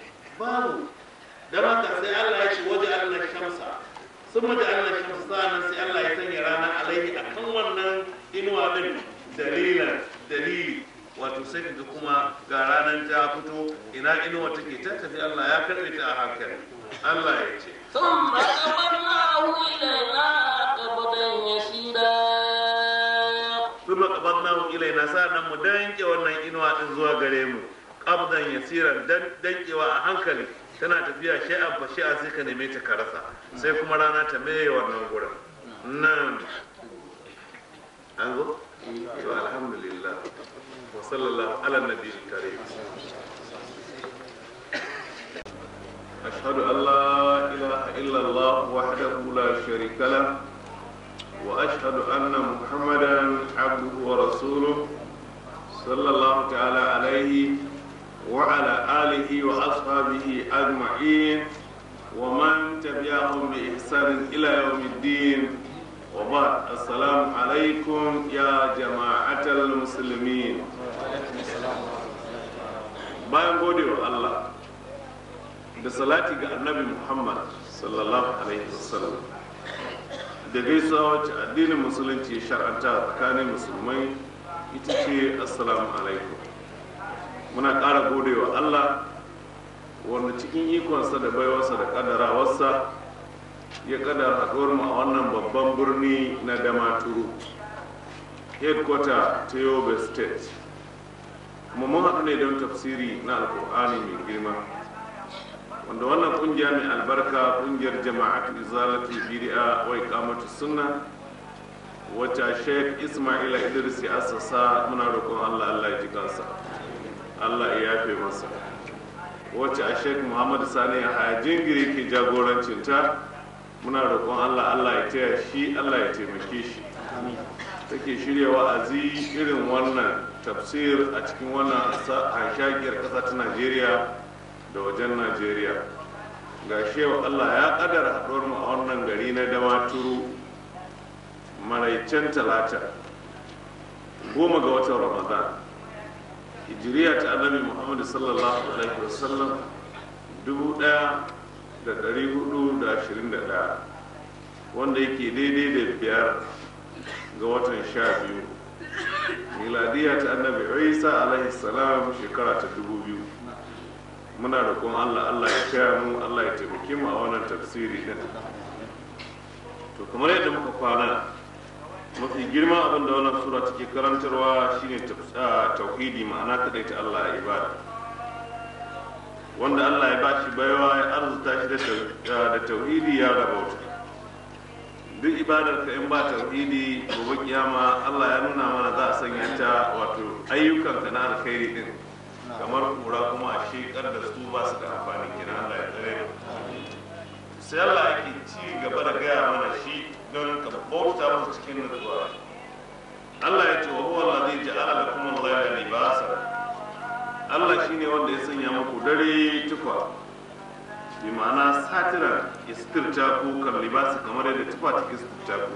babu don haka sai Allah ya ce waje Allah shamsa sun waje Allah shamsa sa'annan sai Allah ya sanya rana alaihi akan wannan inuwa din dalilan dalili wato sai kaga kuma ga ranar ta fito ina inuwa take ta tafi Allah ya karbe ta a hankali Allah ya ce ثم قبضناه إلينا قبضا يسيرا kuma qabadnahu ilaina sa'annan mu danke wannan inuwa din zuwa gare mu qabdan yasiran dan dankewa a hankali tana tafiya shay'an fa shay'an sai ka neme ta ka rasa sai kuma rana ta meye wannan gurin nan an zo to alhamdulillah wa sallallahu ala nabiyil karim أشهد أن لا إله إلا الله وحده لا شريك له وأشهد أن محمدا عبده ورسوله صلى الله تعالى عليه وعلى آله وأصحابه أجمعين ومن تبعهم بإحسان إلى يوم الدين وبعد السلام عليكم يا جماعة المسلمين bayan gode wa Allah da salati ga annabi Muhammad sallallahu alaihi wasallam da gaisuwa wacce addinin musulunci ya shar'anta tsakanin musulmai ita ce assalamu alaikum muna ƙara gode wa Allah wanda cikin ikonsa da baiwarsa da ƙaddarawarsa ya ƙaddara haɗuwar mu a wannan babban birni na damaturu headquarter ta yobe state kuma mun haɗu ne don tafsiri na alkur'ani mai girma wanda wannan kungiya mai albarka kungiyar jama'atu izalatu bid'a wa iqamatu sunna wacce Sheikh Ismaila Idris ya assasa muna roƙon Allah Allah ya ji kansa Allah ya yafe masa wacce a Sheikh Muhammad Sani ya haya jingiri ke jagorancin ta muna roƙon Allah Allah ya taya shi Allah ya taimake shi take shirya wa'azi irin wannan tafsir a cikin wannan hanshakiyar ƙasa ta Najeriya da wajen najeriya ga shewa allah ya kadar haɗuwar mu a wannan gari na damaturu maraicen talata goma ga watan ramadan hijiriya ta annabi muhammadu sallallahu alaihi wasallam dubu ɗaya da ɗari hudu da ashirin da ɗaya wanda yake daidai da biyar ga watan sha biyu miladiya ta annabi isa alaihi salam shekara ta dubu biyu muna roƙon Allah Allah ya kaya mu Allah ya taimake mu a wannan tafsiri din to kamar yadda muka kwana mafi girma abin da wannan sura take karantarwa shine tauhidi ma'ana kadai ta Allah ya ibada wanda Allah ya bashi baiwa ya arzuta shi da tauhidi ya rabauta duk ibadar ka in ba tauhidi gobe kiyama Allah ya nuna mana za a sanya ta wato ayyukan ka na alkhairi din kamar kura kuma a shekar da su ba su da amfani kina Allah ya tsare sai Allah yake ci gaba da gaya mana shi don ka bauta masa cikin nutsuwa Allah ya ce wa huwa allazi ja'ala lakum al-layla libasa Allah shine wanda ya sanya muku dare tufa bi ma'ana satira istirta ku kan libasa kamar yadda tufa take istirta ku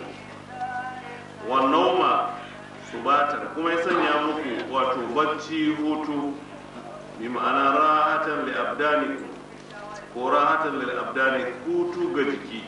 wa nauma subatan kuma ya sanya muku wato bacci hutu bi ma'ana rahatan li abdanikum ko rahatan lil abdani hutu ga jiki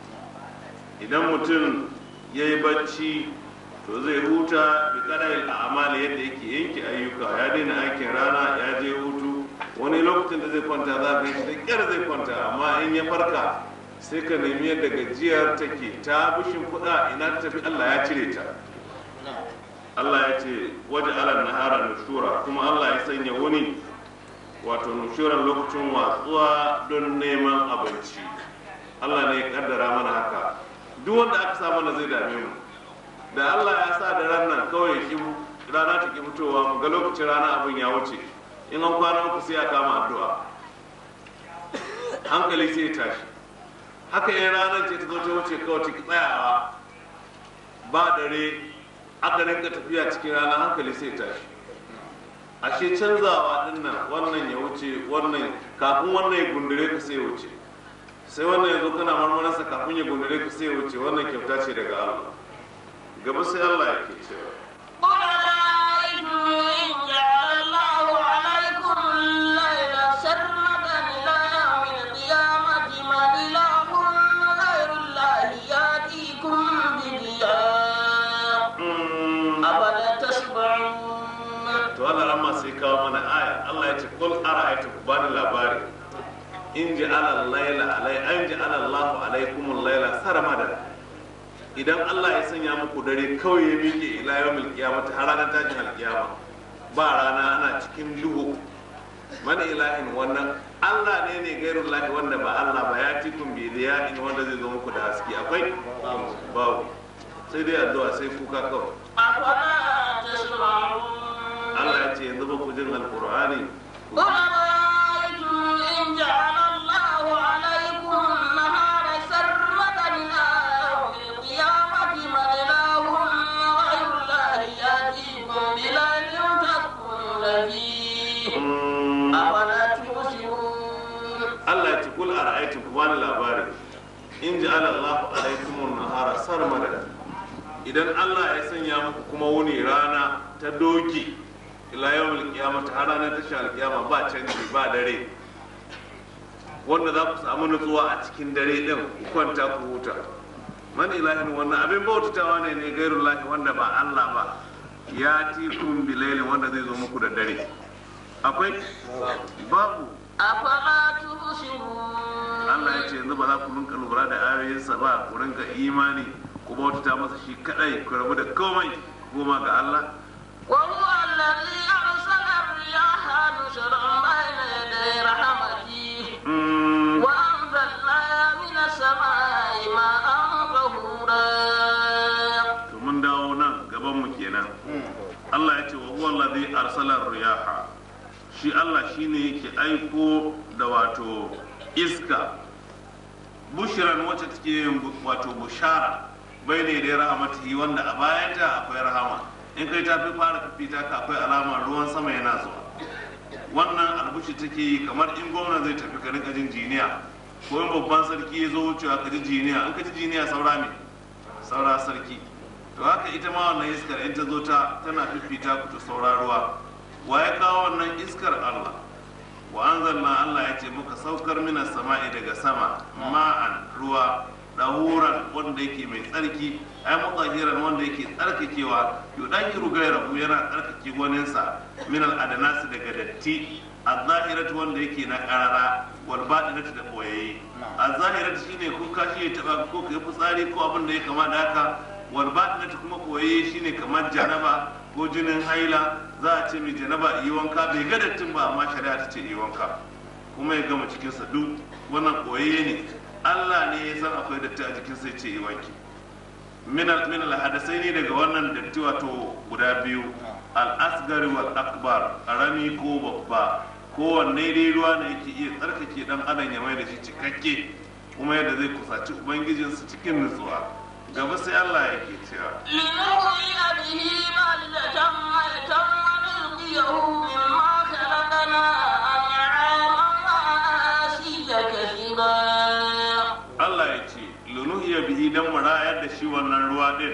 idan mutum ya yi bacci to zai huta bi kadar amali yadda yake yanke ayyuka ya daina aikin rana ya je hutu wani lokacin da zai kwanta za ka yi da kyar zai kwanta amma in ya farka sai ka nemi yadda gajiyar take ta bushin kuɗa ina ta tafi allah ya cire ta allah ya ce waje ala nahara nushura kuma allah ya sanya wani wato nushuran lokacin watsuwa don neman abinci allah ne ya kaddara mana haka duk wanda aka sa mana zai dame mu da allah ya sa da ranar kawai ki rana ta ki fitowa mu ga lokacin rana abin ya wuce in an kwana uku sai a kama addu'a hankali sai ya tashi haka yin ranar ce ta zo ta wuce kawai ta ki tsayawa ba dare aka rinka tafiya cikin rana hankali sai ya tashi ashe canzawa din nan wannan ya wuce wannan kafin wannan ya gundure ka sai ya wuce sai wannan ya zo kana marmararsa kafin ya gundure ka sai ya wuce wannan kyauta ce daga Allah gaba sai Allah ya ke cewa قل أرأيتم إن جعل الله عليكم الليل سرمدا إلى kul ara'aytum ku bani labari in ji ala laila alai an ji ala Allahu alaikum laila saramada idan Allah ya sanya muku dare kawai ya miƙe ila yawmil qiyamah har ranar tashin alkiyama ba rana ana cikin duhu mana ilahin wannan Allah ne ne gairun lahi wanda ba Allah ba ya tikun bi da in wanda zai zo muku da haske akwai babu sai dai addu'a sai kuka kawai أفلا تسمعون Allah ya ce yanzu ba ku jin alqur'ani قل أرأيتم إن جعل الله عليكم النهار سرمدا إلى يوم القيامة من إله غير الله يأتيكم بليل تسكنون فيه Mm, أفلا تبصرون Allah ya ce kul ara'aytum ku bani labari in ja'ala Allahu alaykum an-nahara sarmada idan Allah ya sanya muku kuma wuni rana ta doki ila yawmil qiyamah har ranar tashar alkiyama ba canji ba dare wanda za ku samu nutsuwa a cikin dare din ku kwanta ku huta man ilahin wannan abin bautatawa ne ne gairullahi wanda ba Allah ba ya tikun bilailin wanda zai zo muku da dare akwai babu أفلا تبصرون Allah ya ce yanzu ba za ku rinka lura da ayoyinsa ba ku rinka imani ku bautata masa shi kadai ku rabu da komai goma ga Allah وهو الذي أرسل الرياح نشرا بين يدي رحمته Mm, وأنزلنا من السماء ماء طهورا to mun dawo nan gaban mu kenan Allah ya ce wa huwa allazi arsala riyaha shi Allah shine yake aiko da wato iska bushran wacce take yin bu- wato bushara bai ne da rahmatihi wanda a bayanta akwai rahama in kai ta fi fara fifita ka akwai alamar ruwan sama yana zuwa wannan albushi take yi kamar in gwamna zai tafi ka rinka jin jiniya ko in babban sarki ya zo wucewa ka ji jiniya in ka ji jiniya saura ne saura sarki to haka ita ma wannan iskar in ta zo ta tana fifita ku ta saura ruwa wa ya kawo wannan iskar Allah wa anzalna Allah ya ce muka saukar mina sama'i daga sama ma'an ruwa dahuran wanda yake mai tsarki ai mutahiran wanda yake tsarkakewa yudahiru gairahu yana tsarkake waninsa min al-adanasi daga datti az-zahiratu wanda yake na karara wal batinatu da boyayye az-zahiratu shine ko kashi ya taba ko kai fitsari ko abin da ya kama da haka wal batinatu kuma boyayye shine kamar janaba ko jinin haila za a ce mai janaba yi wanka bai ga dattin ba amma shari'a ta ce yi wanka kuma ya gama cikinsa duk wannan koyayye ne Allah ne ya san akwai datti a jikinsa ya ce yi wanki min al min al hadasai ne daga wannan datti wato guda biyu al asgari wal akbar karami ko babba kowanne dai ruwa ne yake iya tsarkake dan adam ya mai da shi cikakke kuma yadda zai kusaci ubangijinsa cikin nutsuwa gaba sai Allah yake cewa لنحيي به بلدة ميتا ونلقيه مما خلقنا أنعاما وأناسيا كثيرا Allah ya ce lunuhiya bihi dan mu rayar da shi wannan ruwa din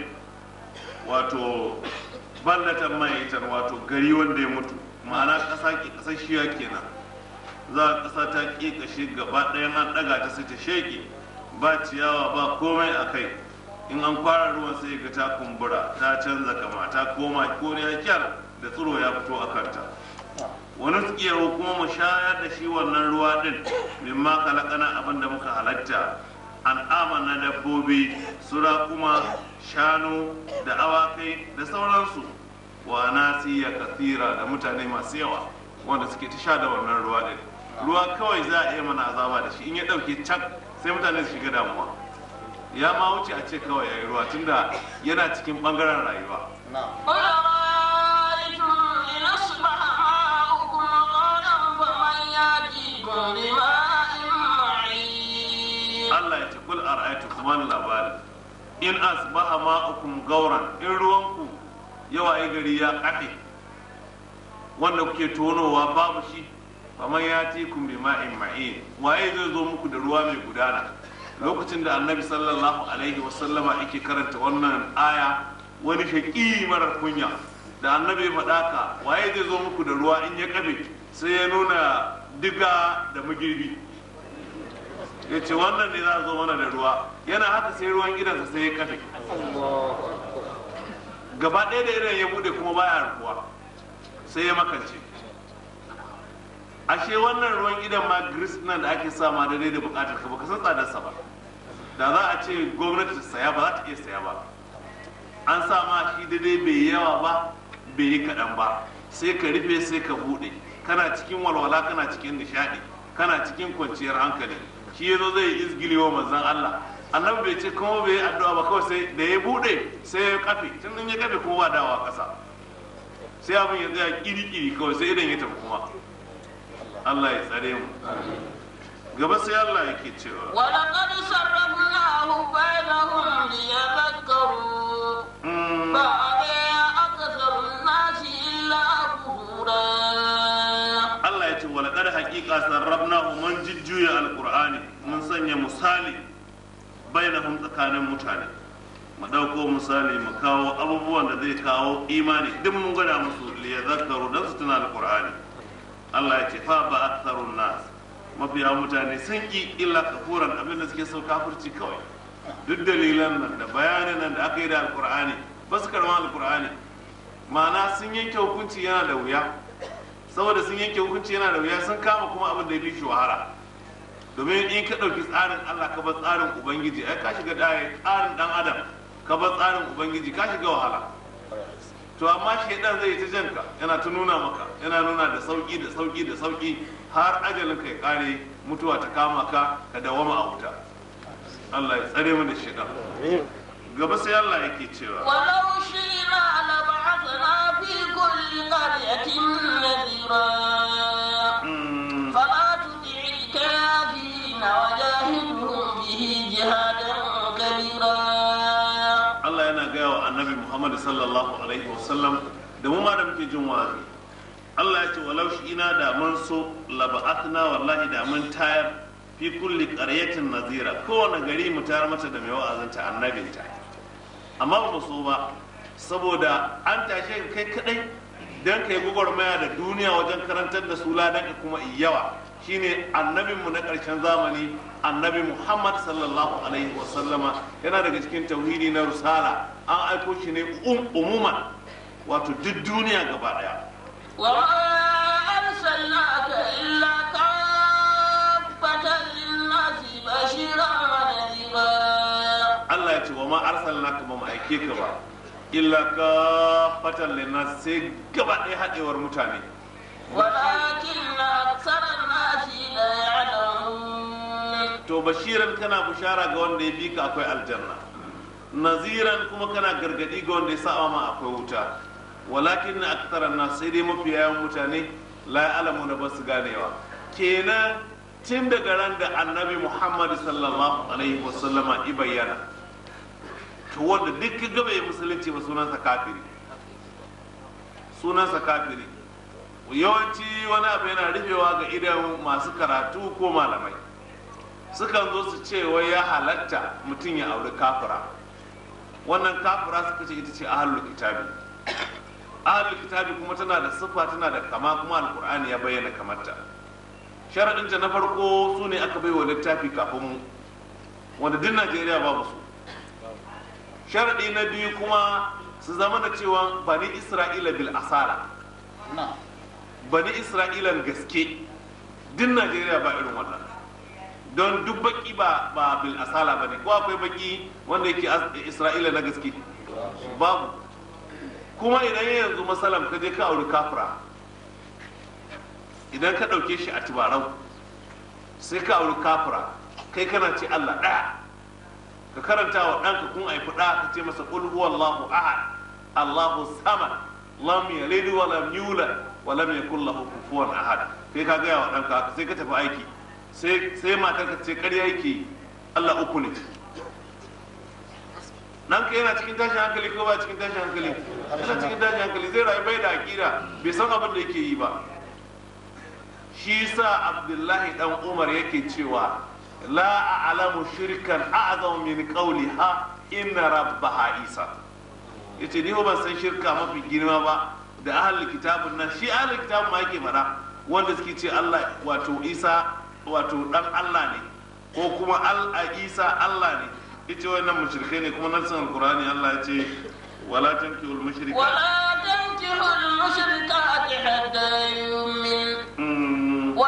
wato ballatan mayitan wato gari wanda ya mutu ma'ana ƙasa ke ƙasashiya kenan za a ƙasa ta ƙiƙashe gaba ɗayan an ɗaga ta sai ta sheƙe ba ciyawa ba komai a kai in an kwara ruwan sai ga ta kumbura ta canza kama ta koma koriya kyar da tsiro ya fito a kanta wani tsiyahu kuma mu shayar da shi wannan ruwa din mimma kalakana abin da muka halatta an'ama na dabbobi sura kuma shanu da awakai da sauransu wa nasiya kathira da mutane masu yawa wanda suke ta sha da wannan ruwa din ruwa kawai za a iya mana azaba da shi in ya dauke cak sai mutane su shiga damuwa ya ma wuce a ce kawai yayi ruwa tunda yana cikin bangaren rayuwa قل أرأيتم إن أصبح ماؤكم غورا فمن يأتيكم بماء معين Allah ya ce kul ara'aytu kuma labari in asbaha ma'ukum gauran in ruwanku yawa ai gari ya kafe wanda kuke tonowa babu shi kamar ya ce kun bi ma'in ma'in waye zai zo muku da ruwa mai gudana lokacin da annabi sallallahu alaihi wasallama yake karanta wannan aya wani shaƙi marar kunya da annabi ya faɗa ka waye zai zo muku da ruwa in ya kafe sai ya nuna diga da magirbi ya ce wannan ne za a zo mana da ruwa yana haka sai ruwan gidansa sai ya kafe gaba ɗaya da irin ya bude kuma baya ruwa sai ya makance ashe wannan ruwan idan ma gris nan da ake sa ma daidai da bukatar ka baka san tsadarsa ba da za a ce gwamnati ta saya ba za ta iya saya ba an sa ma shi daidai bai yawa ba bai yi kaɗan ba sai ka rufe sai ka buɗe kana cikin walwala kana cikin nishaɗi kana cikin kwanciyar hankali shi ya zo zai yi izgili wa manzon Allah annabi bai ce kuma bai yi addu'a ba kawai sai da ya buɗe sai ya kafe tun in ya kafe kuma ba dawa ƙasa sai abin ya tsaya kiri-kiri kawai sai idan ya tafi kuma Allah ya tsare mu gaba sai Allah yake cewa ولقد صرفناه بينهم ليذكروا mm, فأبى أكثر الناس إلا كفورا Allah ya ce wala kada haƙiƙa sarrafna mun jujjuya alqur'ani mun sanya misali bainahum tsakanin mutane mu ɗauko misali mu kawo abubuwan da zai kawo imani duk mun gwada musu liyazakkaru dan su tuna alqur'ani Allah ya ce fa ba aktharun nas mafiya mutane sun ki illa kafuran abin da suke so kafirci kawai duk dalilan nan da bayanan nan da aka yi da alqur'ani ba su karɓi alqur'ani ma'ana sun yanke hukunci yana da wuya saboda sun yanke hukunci yana da wuya sun kama kuma abin da ya fi shi wahala domin in ka ɗauki tsarin Allah ka bar tsarin Ubangiji ai ka shiga ɗaya tsarin ɗan adam ka bar tsarin Ubangiji ka shiga wahala to amma shaidan zai ta janka yana ta nuna maka yana nuna da sauki da sauki da sauki har ajalin ka ya kare mutuwa ta kama ka ka dawama a wuta Allah ya tsare mu da shaidan gaba sai Allah yake cewa ولو شئنا لبعثنا في كل قرية نذيرا mm, فلا تطع الكافرين وجاهدهم به جهادا كبيرا Allah yana gaya wa annabi Muhammad sallallahu alaihi wasallam da mu ma da muke jin wa'azi Allah ya ce walau shi ina da mun so laba'atna wallahi da mun tayar fi kulli qaryatin nazira kowane gari mu tayar mata da mai wa'azinta annabinta amma ba mu so ba saboda an tashe ka kai kadai dan kai gwagwarmaya da duniya wajen karantar da su ladan ka kuma yawa shine annabinmu na ƙarshen zamani annabi muhammad sallallahu alaihi wasallama yana daga cikin tauhidi na rusala an aiko shi ne um- umuman wato duk duniya gaba daya وما أرسلناك إلا كافة للناس بشيرا ونذيرا Allah ya ce wa ma arsalnaka ba mu aike ka ba illa ka fatan linnas sai gaba ɗaya haɗewar mutane ولكن أكثر الناس لا يعلمون to bashiran kana bushara ga wanda ya bi ka akwai aljanna naziran kuma kana gargadi ga wanda ya saba ma akwai wuta walakin na aktaran na sai dai mafi yawan mutane la alamu na basu ganewa kenan tun daga ran da annabi muhammad sallallahu alaihi wasallama i bayyana to wanda duk ka gaba ya musulunci ba sunansa kafiri sunansa kafiri yawanci wani abu yana rufewa ga idan masu karatu ko malamai sukan zo su ce wai ya halatta mutum ya auri kafira wannan kafira suka ce ita ce ahlul kitabi ahlul kitabi kuma tana da siffa tana da kama kuma alkur'ani ya bayyana kamarta sharaɗinta na farko su ne aka baiwa littafi kafin mu wanda duk najeriya babu su sharaɗi na biyu kuma su zama da cewa bani isra'ila bil asala bani isra'ilan gaske duk najeriya ba irin wannan don duk baki ba ba bil asala ba ne ko akwai baki wanda yake as- isra'ila na gaske babu kuma idan yanzu masalam ka je ka auri kafira idan ka ɗauke shi a tubarau sai ka auri kafira kai kana ce allah ɗaya ka karanta wa ɗanka kun haifi ɗa ka ce masa qul huwallahu ahad allahu samad lam yalid wa lam yulad wa lam yakul lahu kufuwan ahad kai ka gaya wa ɗanka haka sai ka tafi aiki sai sai matar ka ce ƙarya yake Allah uku ne ɗanka yana cikin tashin hankali ko ba cikin tashin hankali yana cikin tashin hankali zai rayu bai da aƙida bai san abin da yake yi ba shi sa abdullahi dan umar yake cewa la a'lamu shirkan a'zamu min qawliha inna rabbaha isa yace ni ban san shirka mafi girma ba da ahlul kitabun nan shi ahlul kitabun ma yake fara wanda suke ce Allah wato Isa wato dan Allah ne ko kuma al Isa Allah ne yace wannan mushrikai ne kuma nan san alqur'ani Allah ya ce wala tankihul mushrikat ولا تنكحوا المشركات حتى يؤمن Mm,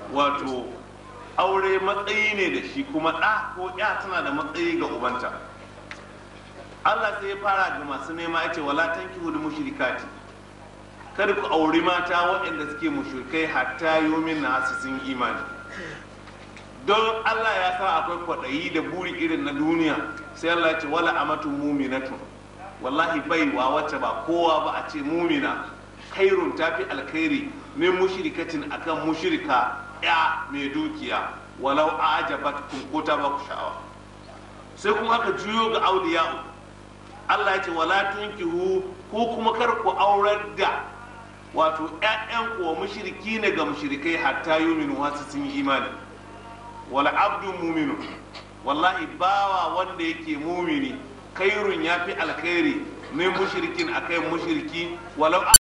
wato aure matsayi ne da shi kuma ɗa ko ya tana da matsayi ga ubanta Allah sai ya fara ga masu nema ya ce wala tankihu da mushrikati kada ku auri mata waɗanda suke mushrikai hatta yomin na su sun imani don Allah ya sa akwai kwaɗayi da buri irin na duniya sai Allah ya ce wala amatu muminatun wallahi baiwa wacce ba kowa ba a ce mumina khairun tafi alkhairi min mushrikatin akan mushrika ya mai dukiya walau ajabatkum ko ta ba ku sha'awa sai kuma aka juyo ga auliya Allah ya ce wala tunkihu ko kuma kar ku aurar da wato ƴaƴan ku wa mushriki ne ga mushrikai hatta yuminu wasu sun yi imani wala abdun muminu wallahi bawa wanda yake mumini khairun yafi alkhairi min mushrikin akai mushriki walau